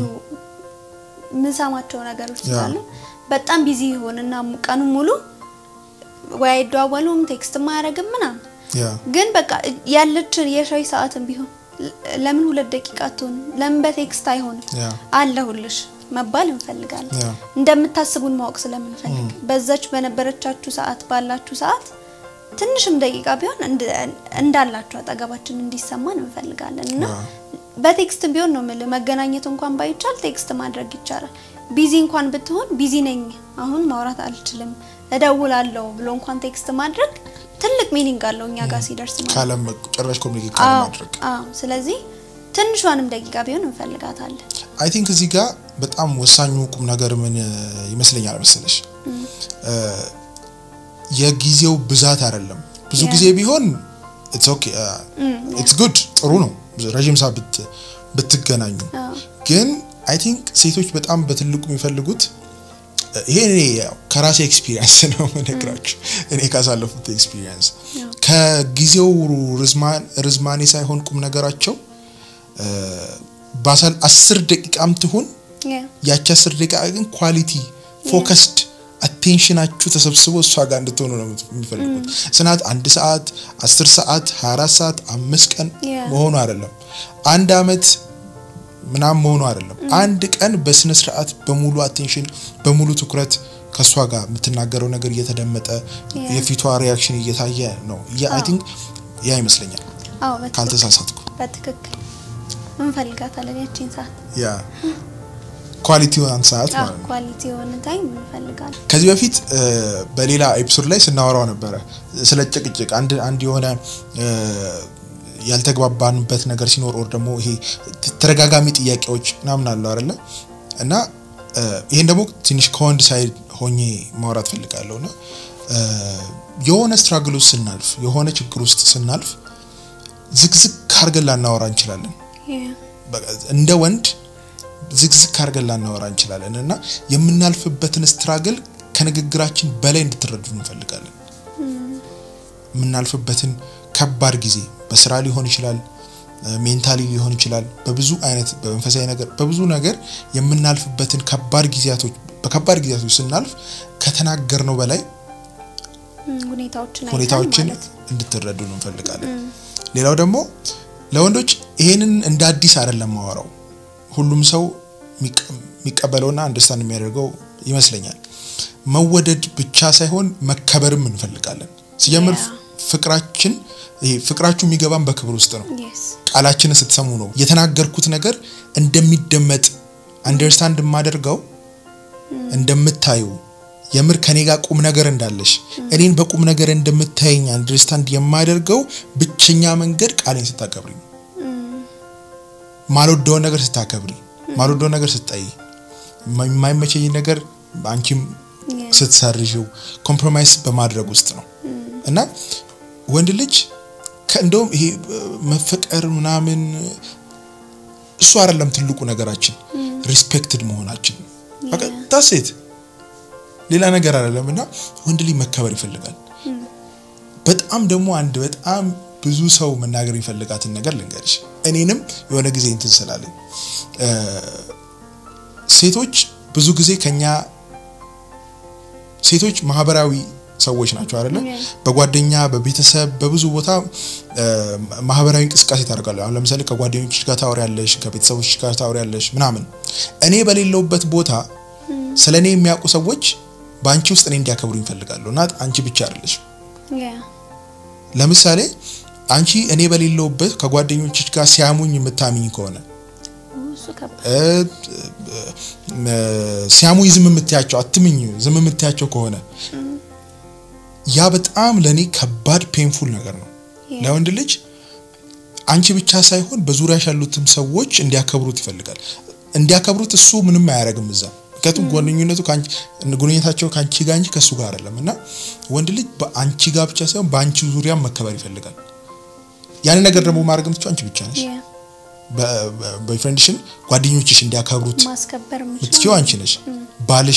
የምንሰማቸው ነገሮች ያ። ስላሉ በጣም ቢዚ ይሆንና ቀኑን ሙሉ ወይ አይደዋወሉም ቴክስት ማያደርግም ምናምን ያ ግን በቃ ያለችን የሻይ ሰዓትም ቢሆን ለ- ለምን ሁለት ደቂቃ አትሆን? ለምን በቴክስት አይሆንም? ያ አለሁልሽ መባል እንፈልጋለን። ያ እንደምታስቡን ማወቅ ስለምንፈልግ በዛች በነበረቻችሁ ሰዓት ባላችሁ ሰዓት ትንሽም ደቂቃ ቢሆን እንድ- እንዳላችሁ አጠገባችን እንዲሰማን እንፈልጋለን እና ያ በቴክስት ቢሆን ነው የምልህ። መገናኘት እንኳን ባይቻል ቴክስት ማድረግ ይቻላል። ቢዚ እንኳን ብትሆን ቢዚ ነኝ አሁን ማውራት አልችልም እደውላለሁ ብሎ እንኳን ቴክስት ማድረግ ትልቅ ሚኒንግ አለው እኛ ጋር ሲደርስ ማለት ነው። ካለም ጭራሽ ኮሚኒኬት አዎ ካለማድረግ አዎ። ስለዚህ ትንሿንም ደቂቃ ቢሆን እንፈልጋታለን። አይ ቲንክ እዚህ ጋር በጣም ወሳኙ ቁም ነገር ምን እ, ይመስለኛል መሰለሽ እ፣ የጊዜው ብዛት አይደለም። ብዙ ያ። ጊዜ ቢሆን ኢትስ ኦኬ ኢትስ ጉድ ጥሩ ነው ረዥም ሰዓት ብት ብትገናኙ አዎ ግን አይ ቲንክ ሴቶች በጣም በትልቁ የሚፈልጉት እ፣ ይሄ እኔ ያው ከራሴ ኤክስፒሪየንስ ነው የምነግራችሁ እኔ ካሳለፉት ኤክስፒሪየንስ ያው ከጊዜው ርዝማ- ርዝማኔ ሳይሆን ቁም ነገራቸው እ፣ ባሳል አስር ደቂቃም ትሁን ያ ያቺ አስር ደቂቃ ግን ኳሊቲ ፎከስድ አቴንሽናችሁ ተሰብስቦ እሷ ጋር እንድትሆኑ ነው የሚፈልጉት። ጽናት አንድ ሰዓት፣ አስር ሰዓት፣ 24 ሰዓት፣ አምስት ቀን Yeah. መሆኑ አይደለም። አንድ አመት ምናምን መሆኑ አይደለም። አንድ ቀን በስነ ስርዓት በሙሉ አቴንሽን በሙሉ ትኩረት ከእሷ ጋር የምትናገረው ነገር እየተደመጠ Yeah. የፊቷ ሪያክሽን እየታየ ነው። አይ ቲንክ ያ ይመስለኛል አዎ በትክክል ካልተሳሳትኩ። በትክክል እንፈልጋታለን ያቺን ሰዓት ያ ኳሊቲውን ሰዓት አዎ ማለት ነው። ኳሊቲ የሆነ ታይም እንፈልጋለን። ከዚህ በፊት እ፣ በሌላ ኤፒሶድ ላይ ስናወራው ነበረ ስለ ጭቅጭቅ አንድ አንድ የሆነ እ፣ ያልተግባባንበት ነገር ሲኖር ኦር ደግሞ ይሄ ት- ተደጋጋሚ ጥያቄዎች ምናምን አለው አይደለ እና እ፣ ይሄን ደግሞ ትንሽ ከወንድ ሳይድ ሆኜ ማውራት ፈልጋለሁ እና እ፣ የሆነ ስትራግል ውስጥ ስናልፍ የሆነ ችግር ውስጥ ስናልፍ ዝግዝግ አድርገን ላናወራ እንችላለን ያ በቃ እንደ ወንድ ዝግዝግ አድርገን ላናወራ እንችላለን እና የምናልፍበትን ስትራግል ከንግግራችን በላይ እንድትረዱ እንፈልጋለን። የምናልፍበትን ከባድ ጊዜ በስራ ሊሆን ይችላል፣ ሜንታሊ ሊሆን ይችላል፣ በብዙ አይነት በመንፈሳዊ ነገር በብዙ ነገር የምናልፍበትን ከባድ ጊዜያቶች በከባድ ጊዜያቶች ስናልፍ ከተናገርነው በላይ እም፣ ሁኔታዎችን አይተን ሁኔታዎችን ማለት ነው። እንድትረዱ እንፈልጋለን። ሌላው ደግሞ ለወንዶች ይሄንን እንደ አዲስ አይደለም ማወራው ሁሉም ሰው የሚቀ- የሚቀበለውና አንደርስታንድ የሚያደርገው ይመስለኛል። መወደድ ብቻ ሳይሆን መከበርም እንፈልጋለን። ሲጀምር Yeah. ፍቅራችን ይሄ ፍቅራችሁ የሚገባን በክብር ውስጥ ነው። Yes. ቃላችንን ስትሰሙ ነው የተናገርኩት ነገር እንደሚደመጥ አንደርስታንድ የማደርገው እንደምታዩ የምር ከኔ ጋር ቁም ነገር እንዳለሽ እኔን በቁም ነገር እንደምታየኝ አንደርስታንድ የማደርገው ብቸኛ መንገድ ቃሌን ስታከብሪ ነው። ማልወደውን ነገር ስታከብሪ፣ ማልወደውን ነገር ስታይ፣ የማይመቸኝ ነገር አንቺም Yeah. ስትሰርዥው ኮምፕሮማይስ በማድረግ ውስጥ ነው እና ወንድ ልጅ እንደውም ይሄ መፈቀር ምናምን እሱ አይደለም ትልቁ ነገራችን፣ ሪስፔክትድ መሆናችን በቃ ታሴት ሌላ ነገር አይደለም። እና ወንድ ልጅ መከበር ይፈልጋል። በጣም ደግሞ አንድ በጣም ብዙ ሰው መናገር የሚፈልጋትን ነገር ልንገርሽ። እኔንም የሆነ ጊዜ እንትን ስላለኝ እ፣ ሴቶች ብዙ ጊዜ ከኛ ሴቶች ማህበራዊ ሰዎች ናቸው አይደለ? Yeah. በጓደኛ በቤተሰብ በብዙ ቦታ እ፣ ማህበራዊ እንቅስቃሴ ታደርጋለህ። አሁን ለምሳሌ ከጓደኞች ጋር ታወሪያለሽ፣ ከቤተሰቦች ጋር ታወሪያለሽ ምናምን። እኔ በሌለውበት ቦታ ስለ እኔ የሚያውቁ ሰዎች በአንቺ ውስጥ እኔ እንዲያከብሩ ይፈልጋሉ እና አንቺ ብቻ አይደለሽ። Yeah. ለምሳሌ አንቺ እኔ በሌለውበት ከጓደኞችሽ ጋር ሲያሙኝ የምታምኝ ከሆነ እሱ ከባድ እ፣ እ፣ ሲያሙኝ ዝም የምትያቸው አትምኝ ዝም የምትያቸው ከሆነ ያ በጣም ለእኔ ከባድ ፔንፉል ነገር ነው። Yeah. ለወንድ ልጅ አንቺ ብቻ ሳይሆን በዙሪያሽ ያሉትም ሰዎች እንዲያከብሩት ይፈልጋል። እንዲያከብሩት እሱ ምንም አያደርግም እዛ ምክንያቱም ጓደኝነቱ ከአንቺ ግንኙነታቸው ከአንቺ ጋር እንጂ ከእሱ ጋር አይደለም እና ወንድ ልጅ በአንቺ ጋር ብቻ ሳይሆን በአንቺ ዙሪያ መከበር ይፈልጋል። ያንን ነገር ደግሞ ማድረግ የምትችይው አንቺ ብቻ ነሽ። Yeah. ቦይፍሬንድሽን ጓደኞችሽ እንዲያከብሩት ማስከበር የምትችይው አንቺ ነሽ። ባልሽን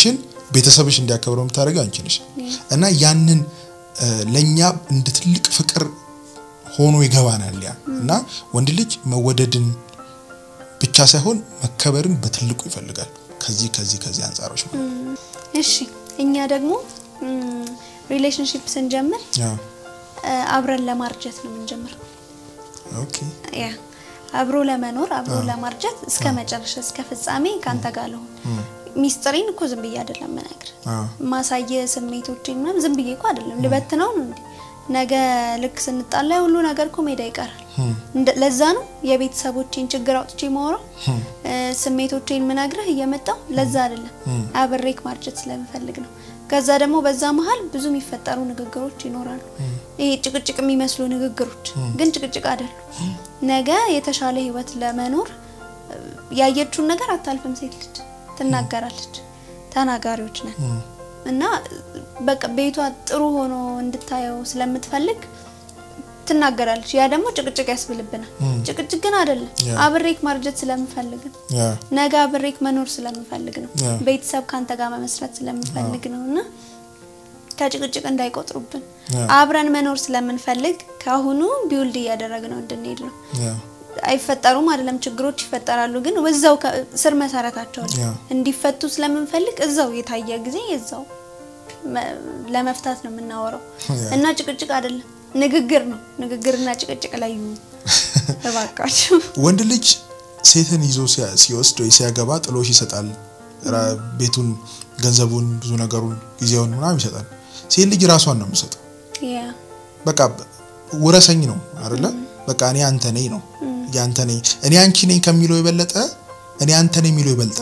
ቤተሰብሽ እንዲያከብረው የምታደርገው አንቺ ነሽ እና ያንን ለእኛ እንደ ትልቅ ፍቅር ሆኖ ይገባናል ያ እና ወንድ ልጅ መወደድን ብቻ ሳይሆን መከበርን በትልቁ ይፈልጋል ከዚህ ከዚህ ከዚህ አንጻሮች ማለት ነው። እሺ እኛ ደግሞ ሪሌሽንሽፕ ስንጀምር አብረን ለማርጀት ነው የምንጀምረው። ኦኬ ያ አብሮ ለመኖር አብሮ ለማርጀት እስከ መጨረሻ እስከ ፍጻሜ ካንተ ጋር ለሆን ሚስጥሬን እኮ ዝም ብዬ አይደለም ምነግር ማሳየ ስሜቶቼን ምናምን ዝም ብዬ እኮ አይደለም ልበትነው ነው እንዴ ነገ ልክ ስንጣላ ሁሉ ነገር እኮ ሜዳ ይቀራል። ለዛ ነው የቤተሰቦቼን ችግር አውጥቼ ማወራው ስሜቶቼን ምነግርህ እየመጣው ለዛ አይደለም አብሬክ ማርጀት ስለምፈልግ ነው። ከዛ ደግሞ በዛ መሀል ብዙ የሚፈጠሩ ንግግሮች ይኖራሉ። ይሄ ጭቅጭቅ የሚመስሉ ንግግሮች ግን ጭቅጭቅ አይደሉም። ነገ የተሻለ ህይወት ለመኖር ያየችውን ነገር አታልፍም። ሴት ልጅ ትናገራለች። ተናጋሪዎች ነን እና በቃ ቤቷ ጥሩ ሆኖ እንድታየው ስለምትፈልግ ትናገራለች። ያ ደግሞ ጭቅጭቅ ያስብልብናል። ጭቅጭቅ ግን አይደለም። አብሬክ ማርጀት ስለምፈልግ ነው። ነገ አብሬክ መኖር ስለምፈልግ ነው። ቤተሰብ ካንተ ጋር መመስረት ስለምፈልግ ነው እና ከጭቅጭቅ እንዳይቆጥሩብን አብረን መኖር ስለምንፈልግ ከአሁኑ ቢውልድ እያደረግነው እንድንሄድ ነው። አይፈጠሩም አይደለም፣ ችግሮች ይፈጠራሉ። ግን እዛው ስር መሰረታቸው እንዲፈቱ ስለምንፈልግ እዛው የታየ ጊዜ እዛው ለመፍታት ነው የምናወራው እና ጭቅጭቅ አይደለም ንግግር ነው። ንግግርና ጭቅጭቅ ላይ እባካችሁ። ወንድ ልጅ ሴትን ይዞ ሲወስድ ወይ ሲያገባ ጥሎሽ ይሰጣል። ቤቱን፣ ገንዘቡን፣ ብዙ ነገሩን፣ ጊዜውን ምናምን ይሰጣል። ሴት ልጅ ራሷን ነው የምሰጠው። በቃ ውረሰኝ ነው አይደለ? በቃ እኔ አንተ ነኝ ነው ያንተ ነኝ እኔ አንቺ ነኝ ከሚለው የበለጠ እኔ አንተ ነኝ የሚለው ይበልጣል።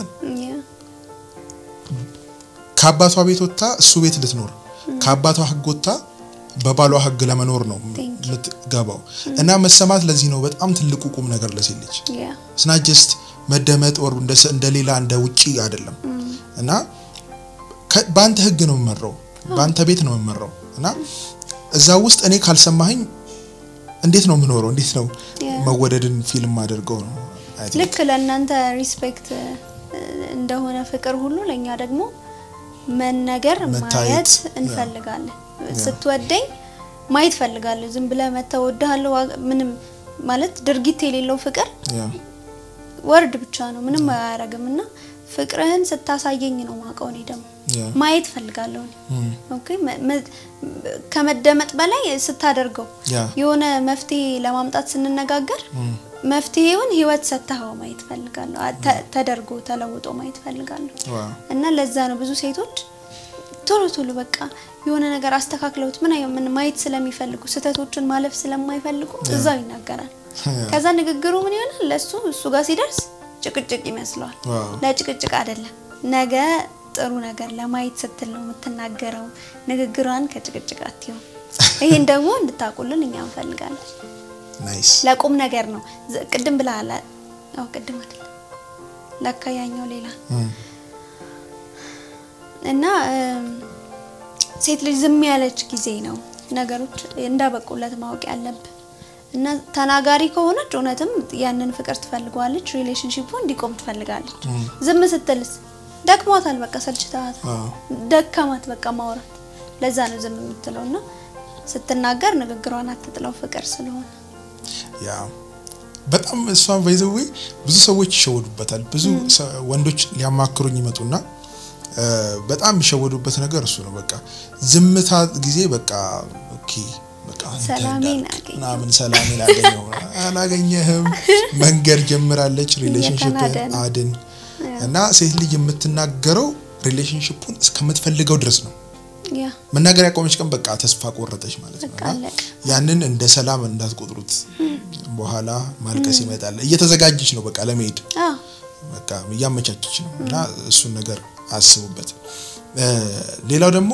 ከአባቷ ቤት ወጥታ እሱ ቤት ልትኖር ከአባቷ ሕግ ወጥታ በባሏ ሕግ ለመኖር ነው የምትገባው እና መሰማት ለዚህ ነው በጣም ትልቁ ቁም ነገር ለሴት ልጅ ስና ጀስት መደመጥ ወር እንደ ሌላ እንደ ውጪ አይደለም እና በአንተ ሕግ ነው የምመራው በአንተ ቤት ነው የምመራው እና እዛ ውስጥ እኔ ካልሰማኸኝ እንዴት ነው የምኖረው? እንዴት ነው መወደድን ፊልም አድርገው ነው ልክ ለእናንተ ሪስፔክት እንደሆነ ፍቅር ሁሉ ለእኛ ደግሞ መነገር ማየት እንፈልጋለን። ስትወደኝ ማየት ፈልጋለሁ። ዝም ብለህ መተህ እወድሃለሁ ምንም ማለት ድርጊት የሌለው ፍቅር ወርድ ብቻ ነው፣ ምንም አያረግም እና ፍቅርህን ስታሳየኝ ነው ማውቀው። እኔ ደግሞ ማየት ፈልጋለሁ። ኦኬ ከመደመጥ በላይ ስታደርገው የሆነ መፍትሄ ለማምጣት ስንነጋገር መፍትሄውን ህይወት ሰጥተኸው ማየት ፈልጋለሁ። ተደርጎ ተለውጦ ማየት ፈልጋለሁ እና ለዛ ነው ብዙ ሴቶች ቶሎ ቶሎ በቃ የሆነ ነገር አስተካክለውት ምን ምን ማየት ስለሚፈልጉ ስህተቶችን ማለፍ ስለማይፈልጉ እዛው ይናገራል። ከዛ ንግግሩ ምን ይሆናል? ለሱ እሱ ጋር ሲደርስ ጭቅጭቅ ይመስለዋል። ለጭቅጭቅ አይደለም። ነገ ጥሩ ነገር ለማየት ስትል ነው የምትናገረው። ንግግሯን ከጭቅጭቅ አትይው። ይሄን ደግሞ እንድታውቁልን እኛ እንፈልጋለን። ናይስ ለቁም ነገር ነው። ቅድም ብለሃል። አዎ ቅድም አይደል ለካ ያኛው ሌላ እና ሴት ልጅ ዝም ያለች ጊዜ ነው ነገሮች እንዳበቁለት ማወቅ ያለብን እና ተናጋሪ ከሆነች እውነትም ያንን ፍቅር ትፈልገዋለች፣ ሪሌሽንሺፑ እንዲቆም ትፈልጋለች። ዝም ስትልስ ደክሟታል፣ በቃ ሰልችታታል፣ ደከማት በቃ ማውራት። ለዛ ነው ዝም የምትለው እና ስትናገር ንግግሯን አትጥለው ፍቅር ስለሆነ ያ በጣም እሷን ባይዘዌ ብዙ ሰዎች ይሸወዱበታል። ብዙ ወንዶች ሊያማክሩኝ ይመጡና በጣም የሚሸወዱበት ነገር እሱ ነው። በቃ ዝምታ ጊዜ በቃ ኦኬ በቃ ሰላሜን ምናምን ሰላሜን አገኘው አላገኘህም መንገድ ጀምራለች። ሪሌሽንሽፕን አድን እና ሴት ልጅ የምትናገረው ሪሌሽንሽፑን እስከምትፈልገው ድረስ ነው። መናገር ያቆመች ቀን በቃ ተስፋ ቆረጠች ማለት ነው። እና ያንን እንደ ሰላም እንዳትቆጥሩት። በኋላ ማልቀስ ይመጣል። እየተዘጋጀች ነው በቃ ለመሄድ በቃ እያመቻቸች ነው እና እሱን ነገር አስቡበት። ሌላው ደግሞ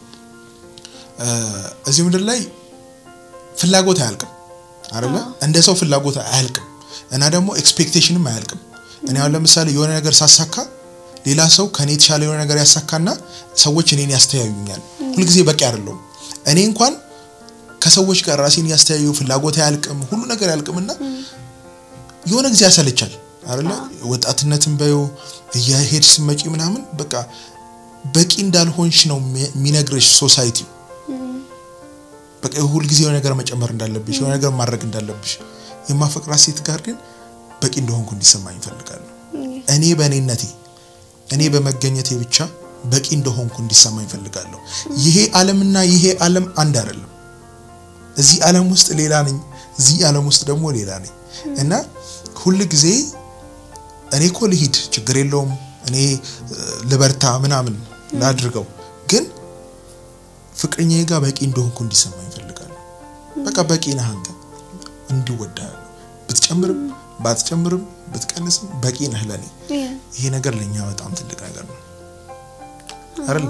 እዚህ ምድር ላይ ፍላጎት አያልቅም አይደለ? እንደ ሰው ፍላጎት አያልቅም እና ደግሞ ኤክስፔክቴሽንም አያልቅም። እኔ አሁን ለምሳሌ የሆነ ነገር ሳሳካ ሌላ ሰው ከኔ የተሻለ የሆነ ነገር ያሳካና ሰዎች እኔን ያስተያዩኛል። ሁልጊዜ በቂ አይደለሁም። እኔ እንኳን ከሰዎች ጋር ራሴን ያስተያዩ ፍላጎት አያልቅም፣ ሁሉ ነገር አያልቅምና የሆነ ጊዜ ያሰለቻል አይደለ? ወጣትነትን በዩ እየሄድ ስመጪ ምናምን በቃ በቂ እንዳልሆንሽ ነው የሚነግርሽ ሶሳይቲው። በቃ ሁል ጊዜ የሆነ ነገር መጨመር እንዳለብሽ የሆነ ነገር ማድረግ እንዳለብሽ። የማፈቅራት ሴት ጋር ግን በቂ እንደሆንኩ እንዲሰማኝ እፈልጋለሁ። እኔ በእኔነቴ እኔ በመገኘቴ ብቻ በቂ እንደሆንኩ እንዲሰማኝ እፈልጋለሁ። ይሄ ዓለምና ይሄ ዓለም አንድ አይደለም። እዚህ ዓለም ውስጥ ሌላ ነኝ፣ እዚህ ዓለም ውስጥ ደግሞ ሌላ ነኝ እና ሁል ጊዜ እኔ እኮ ልሂድ ችግር የለውም እኔ ልበርታ ምናምን ላድርገው፣ ግን ፍቅረኛዬ ጋር በቂ እንደሆንኩ እንዲሰማኝ እፈልጋለሁ። በቃ በቂ ነህ አንተ እንዲወዳለሁ ብትጨምርም ባትጨምርም ብትቀንስም በቂ ነህ ለኔ። ይሄ ነገር ለኛ በጣም ትልቅ ነገር ነው አይደል?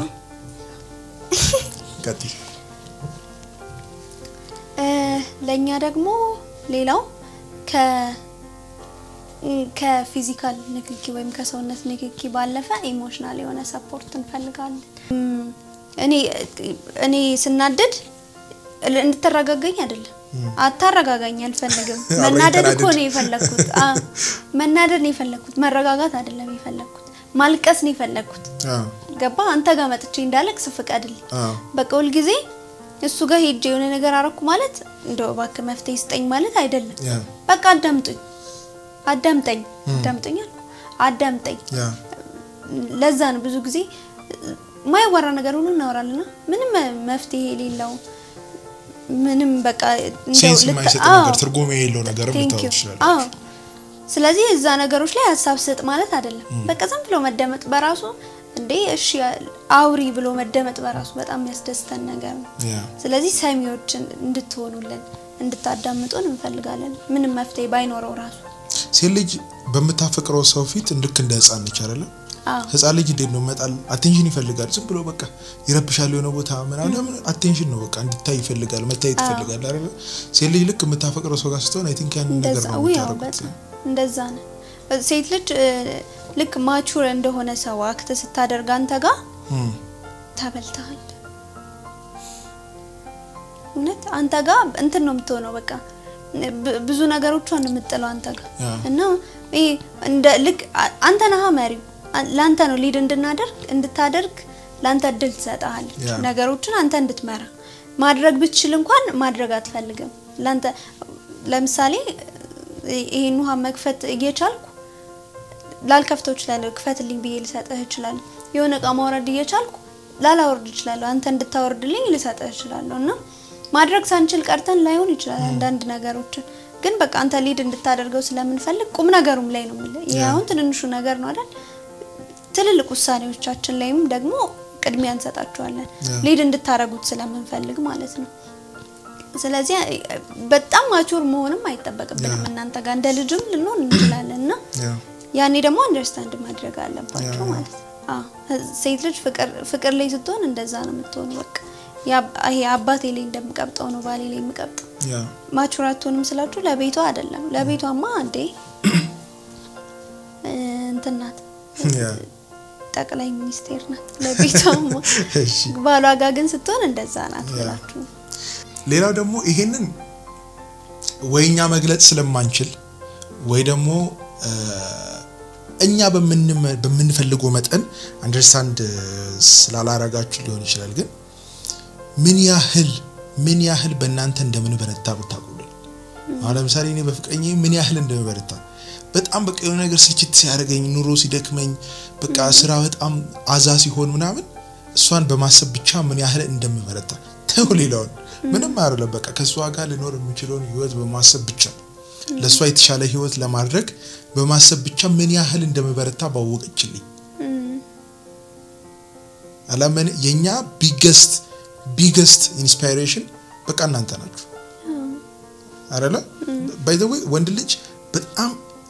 ቀጥይ። ለኛ ደግሞ ሌላው ከ ከፊዚካል ንክኪ ወይም ከሰውነት ንክኪ ባለፈ ኢሞሽናል የሆነ ሰፖርት እንፈልጋለን። እኔ እኔ ስናደድ እንድትረጋጋኝ አይደለም አታረጋጋኝ አልፈልግም። መናደድ እኮ ነው የፈለግኩት። መናደድ ነው የፈለግኩት፣ መረጋጋት አይደለም የፈለግኩት። ማልቀስ ነው የፈለግኩት። ገባ? አንተ ጋር መጥቼ እንዳለቅስ ፍቀድልኝ። በቃ ሁልጊዜ እሱ ጋር ሄጄ የሆነ ነገር አረኩ ማለት እንደው እባክህ መፍትሄ ስጠኝ ማለት አይደለም። በቃ አዳምጡኝ፣ አዳምጠኝ፣ አዳምጠኝ አልኩ፣ አዳምጠኝ። ለዛ ነው ብዙ ጊዜ ማይወራ ነገር ሁሉ እናወራለና ምንም መፍትሄ የሌለው ምንም በቃ ሴንስ የማይሰጥ ነገር ትርጉም የሌለው ነገር ልታወቅ ይችላል። ስለዚህ እዛ ነገሮች ላይ ሀሳብ ስጥ ማለት አይደለም። በቃ ዝም ብሎ መደመጥ በራሱ እንዴ እሺ አውሪ ብሎ መደመጥ በራሱ በጣም የሚያስደስተን ነገር ነው። ስለዚህ ሰሚዎች እንድትሆኑልን እንድታዳምጡን እንፈልጋለን። ምንም መፍትሄ ባይኖረው ራሱ ሴት ልጅ በምታፈቅረው ሰው ፊት ልክ እንደ ህፃን ነች አይደለም? ህፃን ልጅ እንዴት ነው መጣል አቴንሽን ይፈልጋል። ዝም ብሎ በቃ ይረብሻል የሆነ ቦታ ምናምን አቴንሽን ነው በቃ እንዲታይ ይፈልጋል፣ መታየት ይፈልጋል አይደል? ሴት ልጅ ልክ የምታፈቅረው ሰው ጋር ስትሆን አይ ቲንክ ያንን ነገር ነው የምታረጉት። እንደዛ ነው። ሴት ልጅ ልክ ማቹር እንደሆነ ሰው አክት ስታደርግ አንተ ጋር ተበልተሃል። እውነት አንተ ጋር እንትን ነው የምትሆነው በቃ ብዙ ነገሮቿን የምጥለው አንተ ጋር እና ይሄ እንደ ልክ አንተ ነህ መሪው ለአንተ ነው ሊድ እንድናደርግ እንድታደርግ ለአንተ እድል ትሰጥሃለች። ነገሮችን አንተ እንድትመራ ማድረግ ብትችል እንኳን ማድረግ አትፈልግም። ለአንተ ለምሳሌ ይሄን ውሃ መክፈት እየቻልኩ ላልከፍተው እችላለሁ፣ ክፈትልኝ ብዬ ልሰጥህ እችላለሁ። የሆነ እቃ ማውረድ እየቻልኩ ላላወርድ እችላለሁ፣ አንተ እንድታወርድልኝ ልሰጥህ እችላለሁ። እና ማድረግ ሳንችል ቀርተን ላይሆን ይችላል አንዳንድ ነገሮችን ግን በቃ አንተ ሊድ እንድታደርገው ስለምንፈልግ ቁም ነገሩም ላይ ነው የምልህ። ይሄ አሁን ትንንሹ ነገር ነው አይደል? ትልልቅ ውሳኔዎቻችን ላይም ደግሞ ቅድሚያ እንሰጣቸዋለን ሊድ እንድታደርጉት ስለምንፈልግ ማለት ነው። ስለዚህ በጣም ማቹር መሆንም አይጠበቅብንም እናንተ ጋር እንደ ልጅም ልንሆን እንችላለን እና ያኔ ደግሞ አንደርስታንድ ማድረግ አለባቸው ማለት ነው። ሴት ልጅ ፍቅር ላይ ስትሆን እንደዛ ነው የምትሆኑ። በቃ ይሄ አባቴ ላይ እንደምቀብጠው ነው ባሌ ላይ የምቀብጠው። ማቹር አትሆንም ስላችሁ ለቤቷ አይደለም። ለቤቷማ እንዴ እንትን ናት ጠቅላይ ሚኒስቴር ናት ለቤቷማ። ባሏ ጋር ግን ስትሆን እንደዛ ናት ብላችሁ ነው። ሌላው ደግሞ ይሄንን ወይ እኛ መግለጽ ስለማንችል ወይ ደግሞ እኛ በምንፈልገው መጠን አንደርስታንድ ስላላረጋችሁ ሊሆን ይችላል። ግን ምን ያህል ምን ያህል በእናንተ እንደምንበረታ ብታውቁልን። አሁን ለምሳሌ እኔ በፍቅረኛ ምን ያህል እንደምበረታ በጣም በቃ የሆነ ነገር ስልችት ሲያደርገኝ ኑሮ ሲደክመኝ በቃ ስራ በጣም አዛ ሲሆን ምናምን እሷን በማሰብ ብቻ ምን ያህል እንደምበረታ ተው ሌላውን ምንም አይደለም። በቃ ከእሷ ጋር ልኖር የምችለውን ህይወት በማሰብ ብቻ ለእሷ የተሻለ ህይወት ለማድረግ በማሰብ ብቻ ምን ያህል እንደምበረታ ባወቀችልኝ። አላመን የኛ ቢገስት ቢገስት ኢንስፓይሬሽን በቃ እናንተ ናችሁ አይደለ? ባይ ዘ ዌይ ወንድ ልጅ በጣም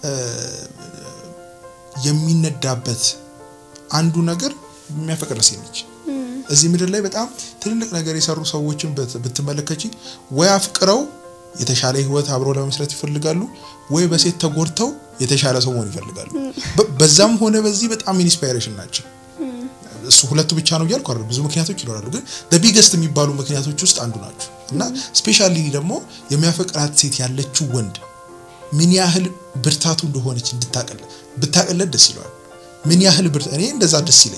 የሚነዳበት አንዱ ነገር የሚያፈቅር ሴት ነች። እዚህ ምድር ላይ በጣም ትልልቅ ነገር የሰሩ ሰዎችን ብትመለከቺ ወይ አፍቅረው የተሻለ ህይወት አብሮ ለመስረት ይፈልጋሉ፣ ወይ በሴት ተጎድተው የተሻለ ሰው መሆን ይፈልጋሉ። በዛም ሆነ በዚህ በጣም ኢንስፓይሬሽን ናቸው። እሱ ሁለቱ ብቻ ነው እያልኩ አይደል፣ ብዙ ምክንያቶች ይኖራሉ፣ ግን ቢገስት የሚባሉ ምክንያቶች ውስጥ አንዱ ናቸው እና ስፔሻሊ ደግሞ የሚያፈቅራት ሴት ያለችው ወንድ ምን ያህል ብርታቱ እንደሆነች እንድታቀለ ብታቀለት ደስ ይለዋል። ምን ያህል ብርት እኔ እንደዛ ደስ ይለኛል።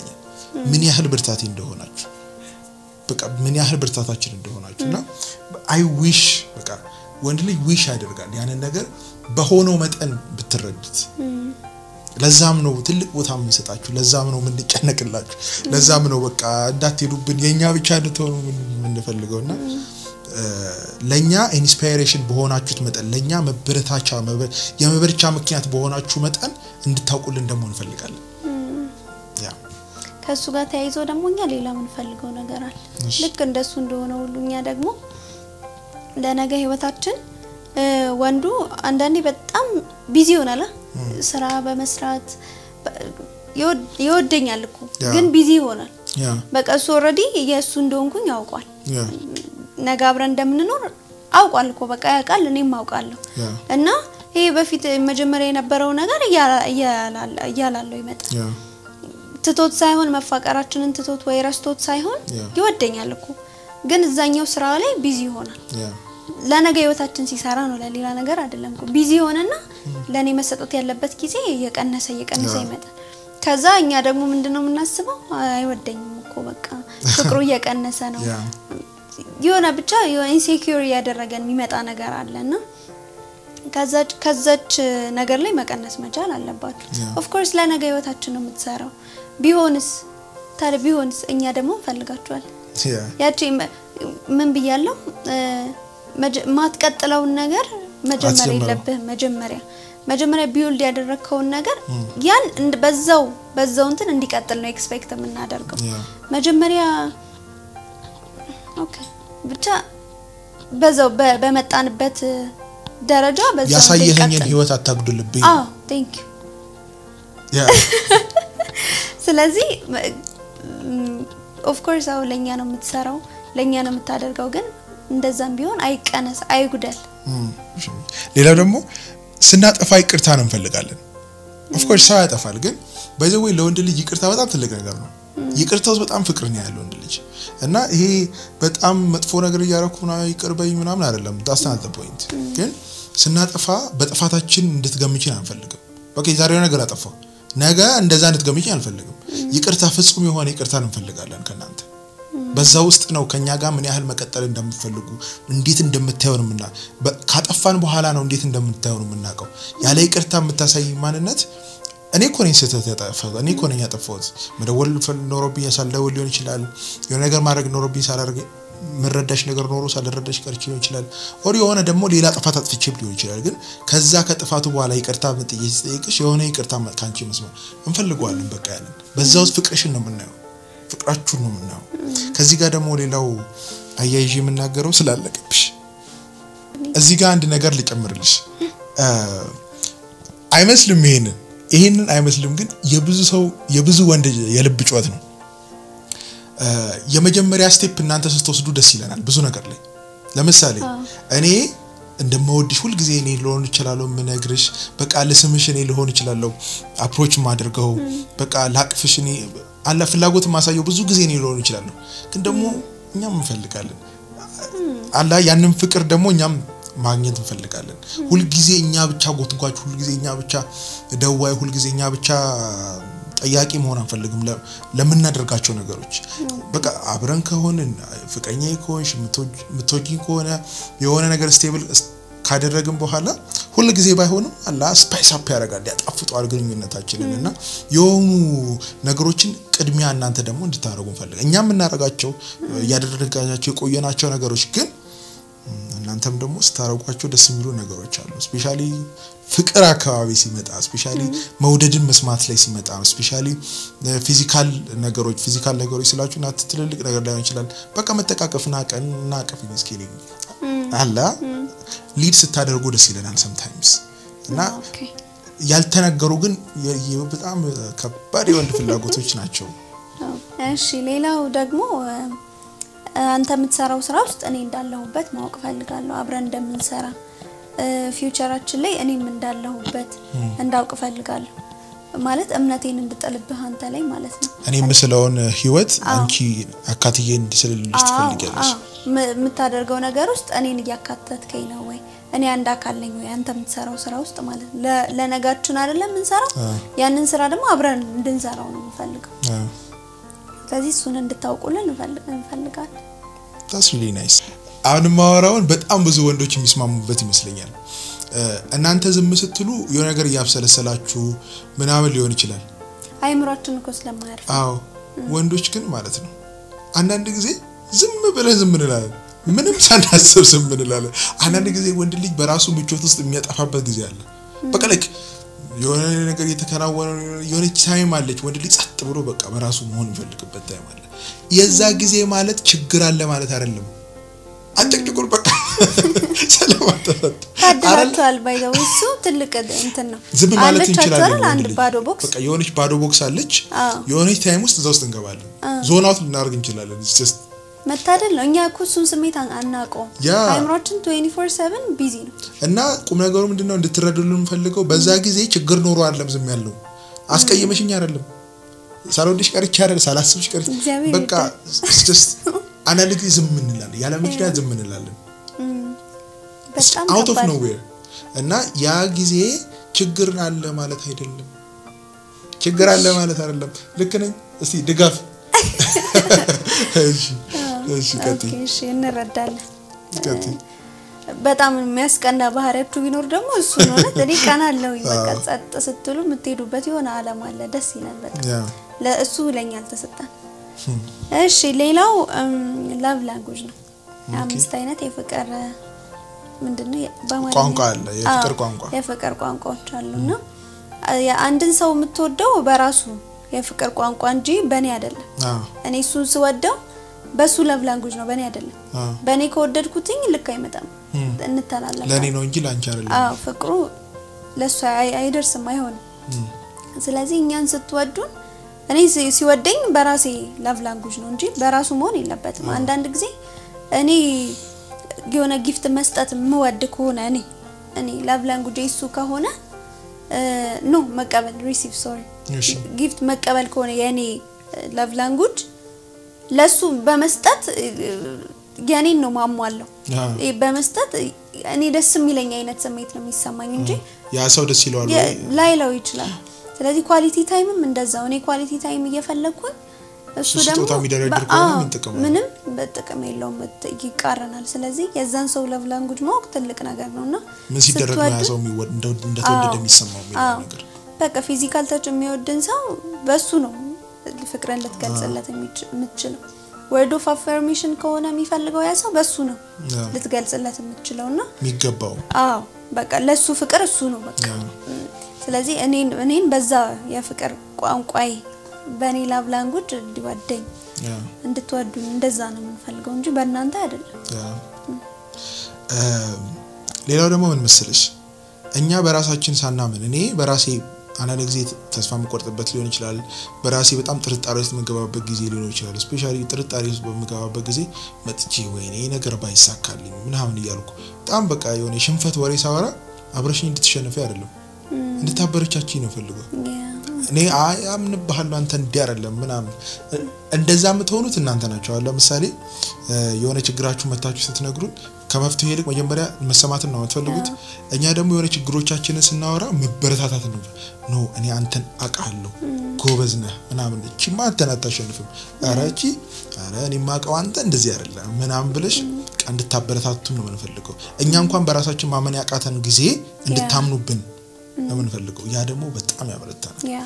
ምን ያህል ብርታቴ እንደሆናችሁ በቃ ምን ያህል ብርታታችን እንደሆናችሁ እና አይ ዊሽ በቃ ወንድ ልጅ ዊሽ ያደርጋል ያንን ነገር በሆነው መጠን ብትረዱት። ለዛም ነው ትልቅ ቦታ የምንሰጣችሁ፣ ለዛም ነው የምንጨነቅላችሁ፣ ለዛም ነው በቃ እንዳትሄዱብን የእኛ ብቻ እንድትሆኑ የምንፈልገው እና ለእኛ ኢንስፓይሬሽን በሆናችሁት መጠን ለእኛ መበረታቻ የመበረቻ ምክንያት በሆናችሁ መጠን እንድታውቁልን ደግሞ እንፈልጋለን። ያ ከእሱ ጋር ተያይዞ ደግሞ እኛ ሌላ የምንፈልገው ነገር አለ። እሺ። ልክ እንደሱ እንደሆነ ሁሉ እኛ ደግሞ ለነገ ህይወታችን እ፣ ወንዱ አንዳንዴ በጣም ቢዚ ይሆናል አ? ስራ በመስራት በ- ይወድ- ይወደኛል እኮ ያ። ግን ቢዚ ይሆናል። ያ በቃ እሱ ኦልሬዲ የእሱ እንደሆንኩኝ ያውቋል። ያ ነገ አብረን እንደምንኖር አውቋል እኮ በቃ ያውቃል፣ እኔም አውቃለሁ። ያ እና ይሄ በፊት መጀመሪያ የነበረው ነገር እያላ- እያላለ- እያላለው ይመጣል። ያ ትቶት ሳይሆን መፋቀራችንን ትቶት ወይ ረስቶት ሳይሆን ያ። ይወደኛል እኮ ግን እዛኛው ስራ ላይ ቢዚ ይሆናል። ያ ለነገ ህይወታችን ሲሰራ ነው፣ ለሌላ ነገር አይደለም እኮ ቢዚ ሆነና ለእኔ መሰጠት ያለበት ጊዜ እየቀነሰ እየቀነሰ ያ። ይመጣል። ከዛ እኛ ደግሞ ምንድነው የምናስበው? አይወደኝም እኮ በቃ ፍቅሩ እየቀነሰ ነው ያ የሆነ ብቻ የሆነ ኢንሴኪዩር እያደረገን የሚመጣ ነገር አለና ከዛች ከዛች ነገር ላይ መቀነስ መቻል አለባችሁ። Yeah. ኦፍ ኮርስ ለነገ ህይወታችን ነው የምትሰራው። ቢሆንስ ታዲያ ቢሆንስ እኛ ደግሞ እንፈልጋችኋለን። ያ ያቺ መ- ምን ብያለሁ እ፣ መጀ- ማትቀጥለውን ነገር መጀመር አትጀምረው። የለብህም። መጀመሪያ መጀመሪያ ቢውልድ ያደረግከውን ነገር ያን እንድ- በዛው በዛው እንትን እንዲቀጥል ነው ኤክስፔክት የምናደርገው። ያ መጀመሪያ ኦኬ ብቻ በዛው በ- በመጣንበት ደረጃ በዛው ያሳየኸኝን እንዲቀጥል። ህይወት አታጉድልብኝ። አዎ ቴንክ ዩ ያ ስለዚህ ኦፍ ኮርስ አዎ ለኛ ነው የምትሰራው ለኛ ነው የምታደርገው ግን እንደዛም ቢሆን አይቀነስ አይጉደል እም፣ እሺ። ሌላው ደግሞ ስናጠፋ ይቅርታ ነው እንፈልጋለን። ኦፍኮርስ ሰው ያጠፋል፣ ግን በዚህ ወይ ለወንድ ልጅ ይቅርታ በጣም ትልቅ ነገር ነው። ይቅርታ ውስጥ በጣም ፍቅር ነው ያለው ወንድ ልጅ እና ይሄ በጣም መጥፎ ነገር እያደረኩ ምናምን ይቅር በኝ ምናምን አይደለም። ዳስናት ፖይንት ግን ስናጠፋ በጥፋታችን እንድትገምችን አንፈልግም። በቃ የዛሬው ነገር አጠፋው ነገ እንደዛ እንድትገምችን አንፈልግም። ይቅርታ ፍጹም የሆነ ይቅርታን እንፈልጋለን ከእናንተ በዛ ውስጥ ነው ከኛ ጋር ምን ያህል መቀጠል እንደምትፈልጉ እንዴት እንደምታየውን ምና ካጠፋን በኋላ ነው እንዴት እንደምታየውን የምናውቀው። ያለ ይቅርታ የምታሳይ ማንነት እኔ እኮ ነኝ ስህተት ያጠፋሁት፣ እኔ እኮ ነኝ ያጠፋሁት። መደወል ፈል- ኖሮብኝ ሳልደውል ሊሆን ይችላል። የሆነ ነገር ማድረግ ኖሮብኝ ሳላደርግ ምረዳሽ ነገር ኖሮ ሳልረዳሽ ቀርቼ ሊሆን ይችላል። ኦር የሆነ ደግሞ ሌላ ጥፋት አጥፍቼም ሊሆን ይችላል። ግን ከዛ ከጥፋቱ በኋላ ይቅርታ መጠየቅ ሲጠይቅሽ የሆነ ይቅርታ ከአንቺ መስማት እንፈልገዋለን። በቃ ያለን በዛ ውስጥ ፍቅርሽን ነው የምናየው ፍቅራችሁን ነው የምናየው። ከዚህ ጋር ደግሞ ሌላው አያይዤ የምናገረው ስላለቀብሽ እዚህ ጋር አንድ ነገር ልጨምርልሽ። እ፣ አይመስልም ይሄንን ይሄንን አይመስልም፣ ግን የብዙ ሰው የብዙ ወንድ የልብ ጩኸት ነው። እ፣ የመጀመሪያ ስቴፕ እናንተ ስትወስዱ ደስ ይለናል ብዙ ነገር ላይ። ለምሳሌ እኔ እንደምወድሽ ሁልጊዜ እኔ ልሆን እችላለሁ የምነግርሽ፣ በቃ ልስምሽ እኔ ልሆን እችላለሁ አፕሮች ማድርገው፣ በቃ ላቅፍሽ እኔ አላ ፍላጎት ማሳየው ብዙ ጊዜ እኔ ልሆን እችላለሁ። ግን ደግሞ እኛም እንፈልጋለን አላ ያንን ፍቅር ደግሞ እኛም ማግኘት እንፈልጋለን። ሁልጊዜ እኛ ብቻ ጎትጓች፣ ሁልጊዜ እኛ ብቻ ደዋይ፣ ሁልጊዜ እኛ ብቻ ጠያቂ መሆን አንፈልግም ለ- ለምናደርጋቸው ነገሮች። በቃ አብረን ከሆንን ፍቅረኛ ከሆንሽ የምትወጂኝ ከሆነ የሆነ ነገር ስቴብል ካደረግን በኋላ ሁል ጊዜ ባይሆንም አላ ስፓይስ አፕ ያደርጋል ያጣፍጠዋል ግንኙነታችንን እና የሆኑ ነገሮችን ቅድሚያ እናንተ ደግሞ እንድታደርጉ እንፈልግ እኛ የምናደርጋቸው እያደረጋቸው የቆየናቸው ነገሮች ግን እናንተም ደግሞ ስታረጓቸው ደስ የሚሉ ነገሮች አሉ። ስፔሻሊ ፍቅር አካባቢ ሲመጣ፣ ስፔሻሊ መውደድን መስማት ላይ ሲመጣ፣ ስፔሻሊ ፊዚካል ነገሮች ፊዚካል ነገሮች ስላችሁ እና ትልልቅ ነገር ላይሆን ይችላል። በቃ መጠቃቀፍና ቀን እና ቀፍ ስኬሊ አላ ሊድ ስታደርጉ ደስ ይለናል ሰምታይምስ እና ኦኬ ያልተነገሩ ግን የ- የ- በጣም ከባድ የወንድ ፍላጎቶች ናቸው። እሺ ሌላው ደግሞ እ፣ አንተ የምትሰራው ስራ ውስጥ እኔ እንዳለሁበት ማወቅ ፈልጋለሁ። አብረን እንደምንሰራ እ፣ ፊውቸራችን ላይ እኔም እንዳለሁበት እንዳውቅ ፈልጋለሁ። ማለት እምነቴን እንድጥልብህ አንተ ላይ ማለት ነው። እኔ የምስለውን ህይወት አንቺ አካትዬ እንድስልልሽ ትፈልጊያለሽ። አዎ፣ ም- የምታደርገው ነገር ውስጥ እኔን እያካተትከኝ ነው ወይ? እኔ አንድ አካል ነኝ ወይ? አንተ የምትሰራው ስራ ውስጥ ማለት ነው። ለ- ለነጋችን አይደለም የምንሰራው። ያንን ስራ ደግሞ አብረን እንድንሰራው ነው የምፈልገው። አዎ። ስለዚህ እሱን እንድታውቁልን እንፈልግ- እንፈልጋለን። ታስ ሪሊ ናይስ። አሁን የማወራውን በጣም ብዙ ወንዶች የሚስማሙበት ይመስለኛል። እ፣ እናንተ ዝም ስትሉ የሆነ ነገር እያብሰለሰላችሁ ምናምን ሊሆን ይችላል። አይምሯችን እኮ ስለማያርፍ አዎ ወንዶች ግን ማለት ነው አንዳንድ ጊዜ ዝም ብለን ዝም እንላለን። ምንም ሳናስብ ዝም እንላለን። አንዳንድ ጊዜ ወንድ ልጅ በራሱ ምቾት ውስጥ የሚያጠፋበት ጊዜ አለ። በቃ ልክ የሆነ ነገር እየተከናወነ የሆነች ታይም አለች። ወንድ ልጅ ጸጥ ብሎ በቃ በራሱ መሆን የሚፈልግበት ታይም አለ። የዛ ጊዜ ማለት ችግር አለ ማለት አይደለም። አጨቅጭቁን በቃ ስለማተፈት ታድላችኋል። ባይዘው እሱ ትልቅ እንትን ነው። ዝም ማለት አለቻችሁ እንችላለን። አይደል? ወንድ አንድ ልጅ ባዶ ቦክስ በቃ የሆነች ባዶ ቦክስ አለች። አዎ። የሆነች ታይም ውስጥ እዛ ውስጥ እንገባለን። ዞን አውት ልናደርግ እንችላለን። It's just መታደል ነው። እኛ እኮ እሱን ስሜት አን- አናውቀውም። ያ። አይምሯችን 24/7 ቢዚ ነው። እና ቁም ነገሩ ምንድነው እንድትረዱልን የምፈልገው በዛ ጊዜ ችግር ኖሮ አይደለም ዝም ያለው አስቀይመሽኝ አይደለም ሳልወድሽ ቀርቼ አይደለም ሳላስብሽ ቀርቼ እግዚአብሔር በቃ it's just አንዳንድ ጊዜ ዝም እንላለን ያለ ምክንያት ዝም እንላለን በጣም አውት ኦፍ ከባድ ኖዌር እና ያ ጊዜ ችግር አለ ማለት አይደለም ችግር አለ ማለት አይደለም ልክ ነኝ እስቲ ድጋፍ እሺ እሺ ቀጥይ ኦኬ፣ እሺ እንረዳለን። ቀጥይ በጣም የሚያስቀና ባህሪያችሁ ቢኖር ደግሞ እሱ ነው። እውነት እኔ ቀናለሁኝ። በቃ ጸጥ ስትሉ የምትሄዱበት የሆነ አላማ አለ። ደስ ይላል። በቃ ያ ለእሱ ለኛ አልተሰጠን። እሺ ሌላው ላቭ ላንጉጅ ነው። አምስት አይነት የፍቅር ምንድነው በአማርኛ? ቋንቋ አለ የፍቅር አዎ፣ ቋንቋ የፍቅር ቋንቋዎች አሉና አንድን ሰው የምትወደው በራሱ የፍቅር ቋንቋ እንጂ በእኔ አይደለም። አዎ እኔ እሱን ስወደው በሱ ላቭ ላንጉጅ ነው፣ በእኔ አይደለም። አዎ በእኔ ከወደድኩትኝ ልክ አይመጣም፣ እንተላለፋለን። ለእኔ ነው እንጂ ለአንቺ አይደለም አዎ ፍቅሩ ለእሱ አይ- አይደርስም፣ አይሆንም። ስለዚህ እኛን ስትወዱን እኔ ሲ- ሲወደኝ በራሴ ላቭ ላንጉጅ ነው እንጂ በራሱ መሆን የለበትም። አንዳንድ ጊዜ እኔ የሆነ ጊፍት መስጠት የምወድ ከሆነ እኔ እኔ ላቭ ላንጉጅ እሱ ከሆነ ኖ መቀበል ሪሲቭ ሶሪ እሺ ጊፍት መቀበል ከሆነ የእኔ ላቭ ላንጉጅ ለሱ በመስጠት የኔን ነው ማሟለው። አዎ ይሄ በመስጠት እኔ ደስ የሚለኝ አይነት ስሜት ነው የሚሰማኝ እንጂ ያ ሰው ደስ ይለዋል የ- ወይ? ላይለው ይችላል። ስለዚህ ኳሊቲ ታይምም እንደዛው እኔ ኳሊቲ ታይም እየፈለግኩኝ እሱ እሱ ደግሞ ስጦታ የሚደረድር በ- ከሆነ አዎ፣ ምን ጥቅም አለው? ምንም በጥቅም የለውም፣ በጥ- ይቃረናል። ስለዚህ የዛን ሰው ላቭ ላንጉጅ ማወቅ ትልቅ ነገር ነውና ምን ሲደረግ ነው ያ ስትወዱ- ሰው የሚወድ- እንደው- እንደተወደደ አዎ፣ የሚሰማው የሚለው አዎ። ነገር በቃ ፊዚካል ተች የሚወድን ሰው በሱ ነው ፍቅርን ልትገልጽለት የሚች- የምትችለው። ወርድ ኦፍ አፈርሜሽን ከሆነ የሚፈልገው ያ ሰው በሱ ነው አዎ። ልትገልጽለት የምትችለው እና የሚገባው አዎ በቃ ለሱ ፍቅር እሱ ነው በቃ። አዎ። ስለዚህ እኔን እኔን በዛ የፍቅር ቋንቋዬ በእኔ ላቭ ላንጉጅ እንዲወደኝ ያ እንድትወዱኝ እንደዛ ነው የምንፈልገው እንጂ በእናንተ አይደለም። ያ እም፣ ሌላው ደግሞ ምን መሰለሽ እኛ በራሳችን ሳናምን እኔ በራሴ አንዳንድ ጊዜ ተስፋ የምቆርጥበት ሊሆን ይችላል። በራሴ በጣም ጥርጣሬ ውስጥ የምገባበት ጊዜ ሊሆን ይችላል። ስፔሻሊ ጥርጣሬ ውስጥ በምገባበት ጊዜ መጥቼ ወይኔ ይህ ነገር ባይሳካልኝ ምናምን እያልኩ በጣም በቃ የሆነ የሽንፈት ወሬ ሳወራ አብረሽኝ እንድትሸነፊ አይደለም እንድታበረቻችኝ ነው ፈልገው ያ እኔ አይ አምንብሃለሁ አንተ እንዲህ አይደለም ምናምን እንደዛ የምትሆኑት እናንተ ናቸው። አሁን ለምሳሌ እ፣ የሆነ ችግራችሁ መታችሁ ስትነግሩን ከመፍትሄ ይልቅ መጀመሪያ መሰማትን ነው የምትፈልጉት። እኛ ደግሞ የሆነ ችግሮቻችንን ስናወራ መበረታታት ነው። ኖ እኔ አንተን አውቃለሁ፣ ጎበዝ ነህ ምናምን፣ እቺማ አንተን አታሸንፍም፣ ኧረ እቺ ኧረ እኔ የማውቀው አንተ እንደዚህ አይደለም ምናምን ብለሽ በቃ እንድታበረታቱን ነው የምንፈልገው። እኛ እንኳን በራሳችን ማመን ያቃተን ጊዜ እንድታምኑብን ነው የምንፈልገው። ያ ደግሞ በጣም ያበረታናል። ያ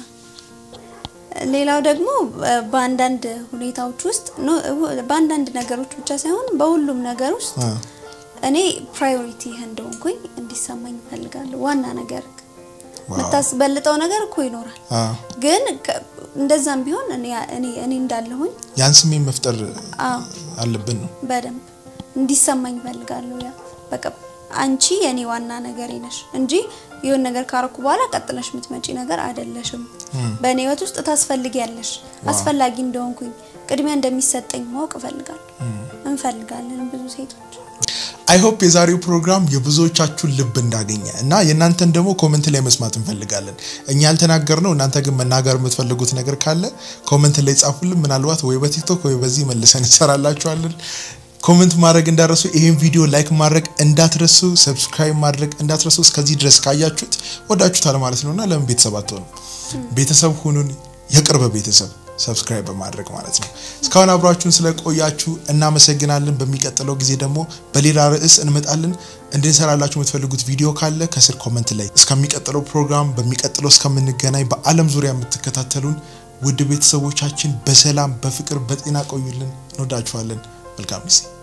ሌላው ደግሞ እ፣ በአንዳንድ ሁኔታዎች ውስጥ ኖ፣ እ፣ በአንዳንድ ነገሮች ብቻ ሳይሆን በሁሉም ነገር ውስጥ አ፣ እኔ ፕራዮሪቲ እንደሆንኩኝ እንዲሰማኝ እፈልጋለሁ። ዋና ነገር ዋው። የምታስበልጠው ነገር እኮ ይኖራል፣ አ፣ ግን ከ- እንደዛም ቢሆን እኔ እኔ እኔ እንዳለሁኝ ያን ስሜት መፍጠር አዎ አለብን ነው። በደንብ እንዲሰማኝ እፈልጋለሁ። ያ በቃ አንቺ የኔ ዋና ነገሬ ነሽ እንጂ የሆነ ነገር ካረኩ በኋላ ቀጥለሽ የምትመጪ ነገር አይደለሽም። በእኔ ህይወት ውስጥ ታስፈልጊያለሽ። አስፈላጊ እንደሆንኩኝ ቅድሚያ እንደሚሰጠኝ ማወቅ እፈልጋለሁ። እንፈልጋለን ብዙ ሴቶች። አይ ሆፕ የዛሬው ፕሮግራም የብዙዎቻችሁን ልብ እንዳገኘ እና የእናንተን ደግሞ ኮመንት ላይ መስማት እንፈልጋለን። እኛ ያልተናገርነው እናንተ ግን መናገር የምትፈልጉት ነገር ካለ ኮመንት ላይ ጻፉልን። ምናልባት ወይ በቲክቶክ ወይ በዚህ መልሰን እንሰራላችኋለን። ኮመንት ማድረግ እንዳትረሱ። ይሄን ቪዲዮ ላይክ ማድረግ እንዳትረሱ፣ ሰብስክራይብ ማድረግ እንዳትረሱ። እስከዚህ ድረስ ካያችሁት ወዳችሁታል ማለት ነውና ለምን ቤተሰብ አትሆኑ? ቤተሰብ ሁኑን፣ የቅርብ ቤተሰብ። ሰብስክራይብ በማድረግ ማለት ነው። እስካሁን አብራችሁን ስለቆያችሁ እናመሰግናለን። በሚቀጥለው ጊዜ ደግሞ በሌላ ርዕስ እንመጣለን። እንድንሰራላችሁ የምትፈልጉት ቪዲዮ ካለ ከስር ኮመንት ላይ። እስከሚቀጥለው ፕሮግራም በሚቀጥለው እስከምንገናኝ በዓለም ዙሪያ የምትከታተሉን ውድ ቤተሰቦቻችን በሰላም በፍቅር በጤና ቆዩልን። እንወዳችኋለን። መልካም ጊዜ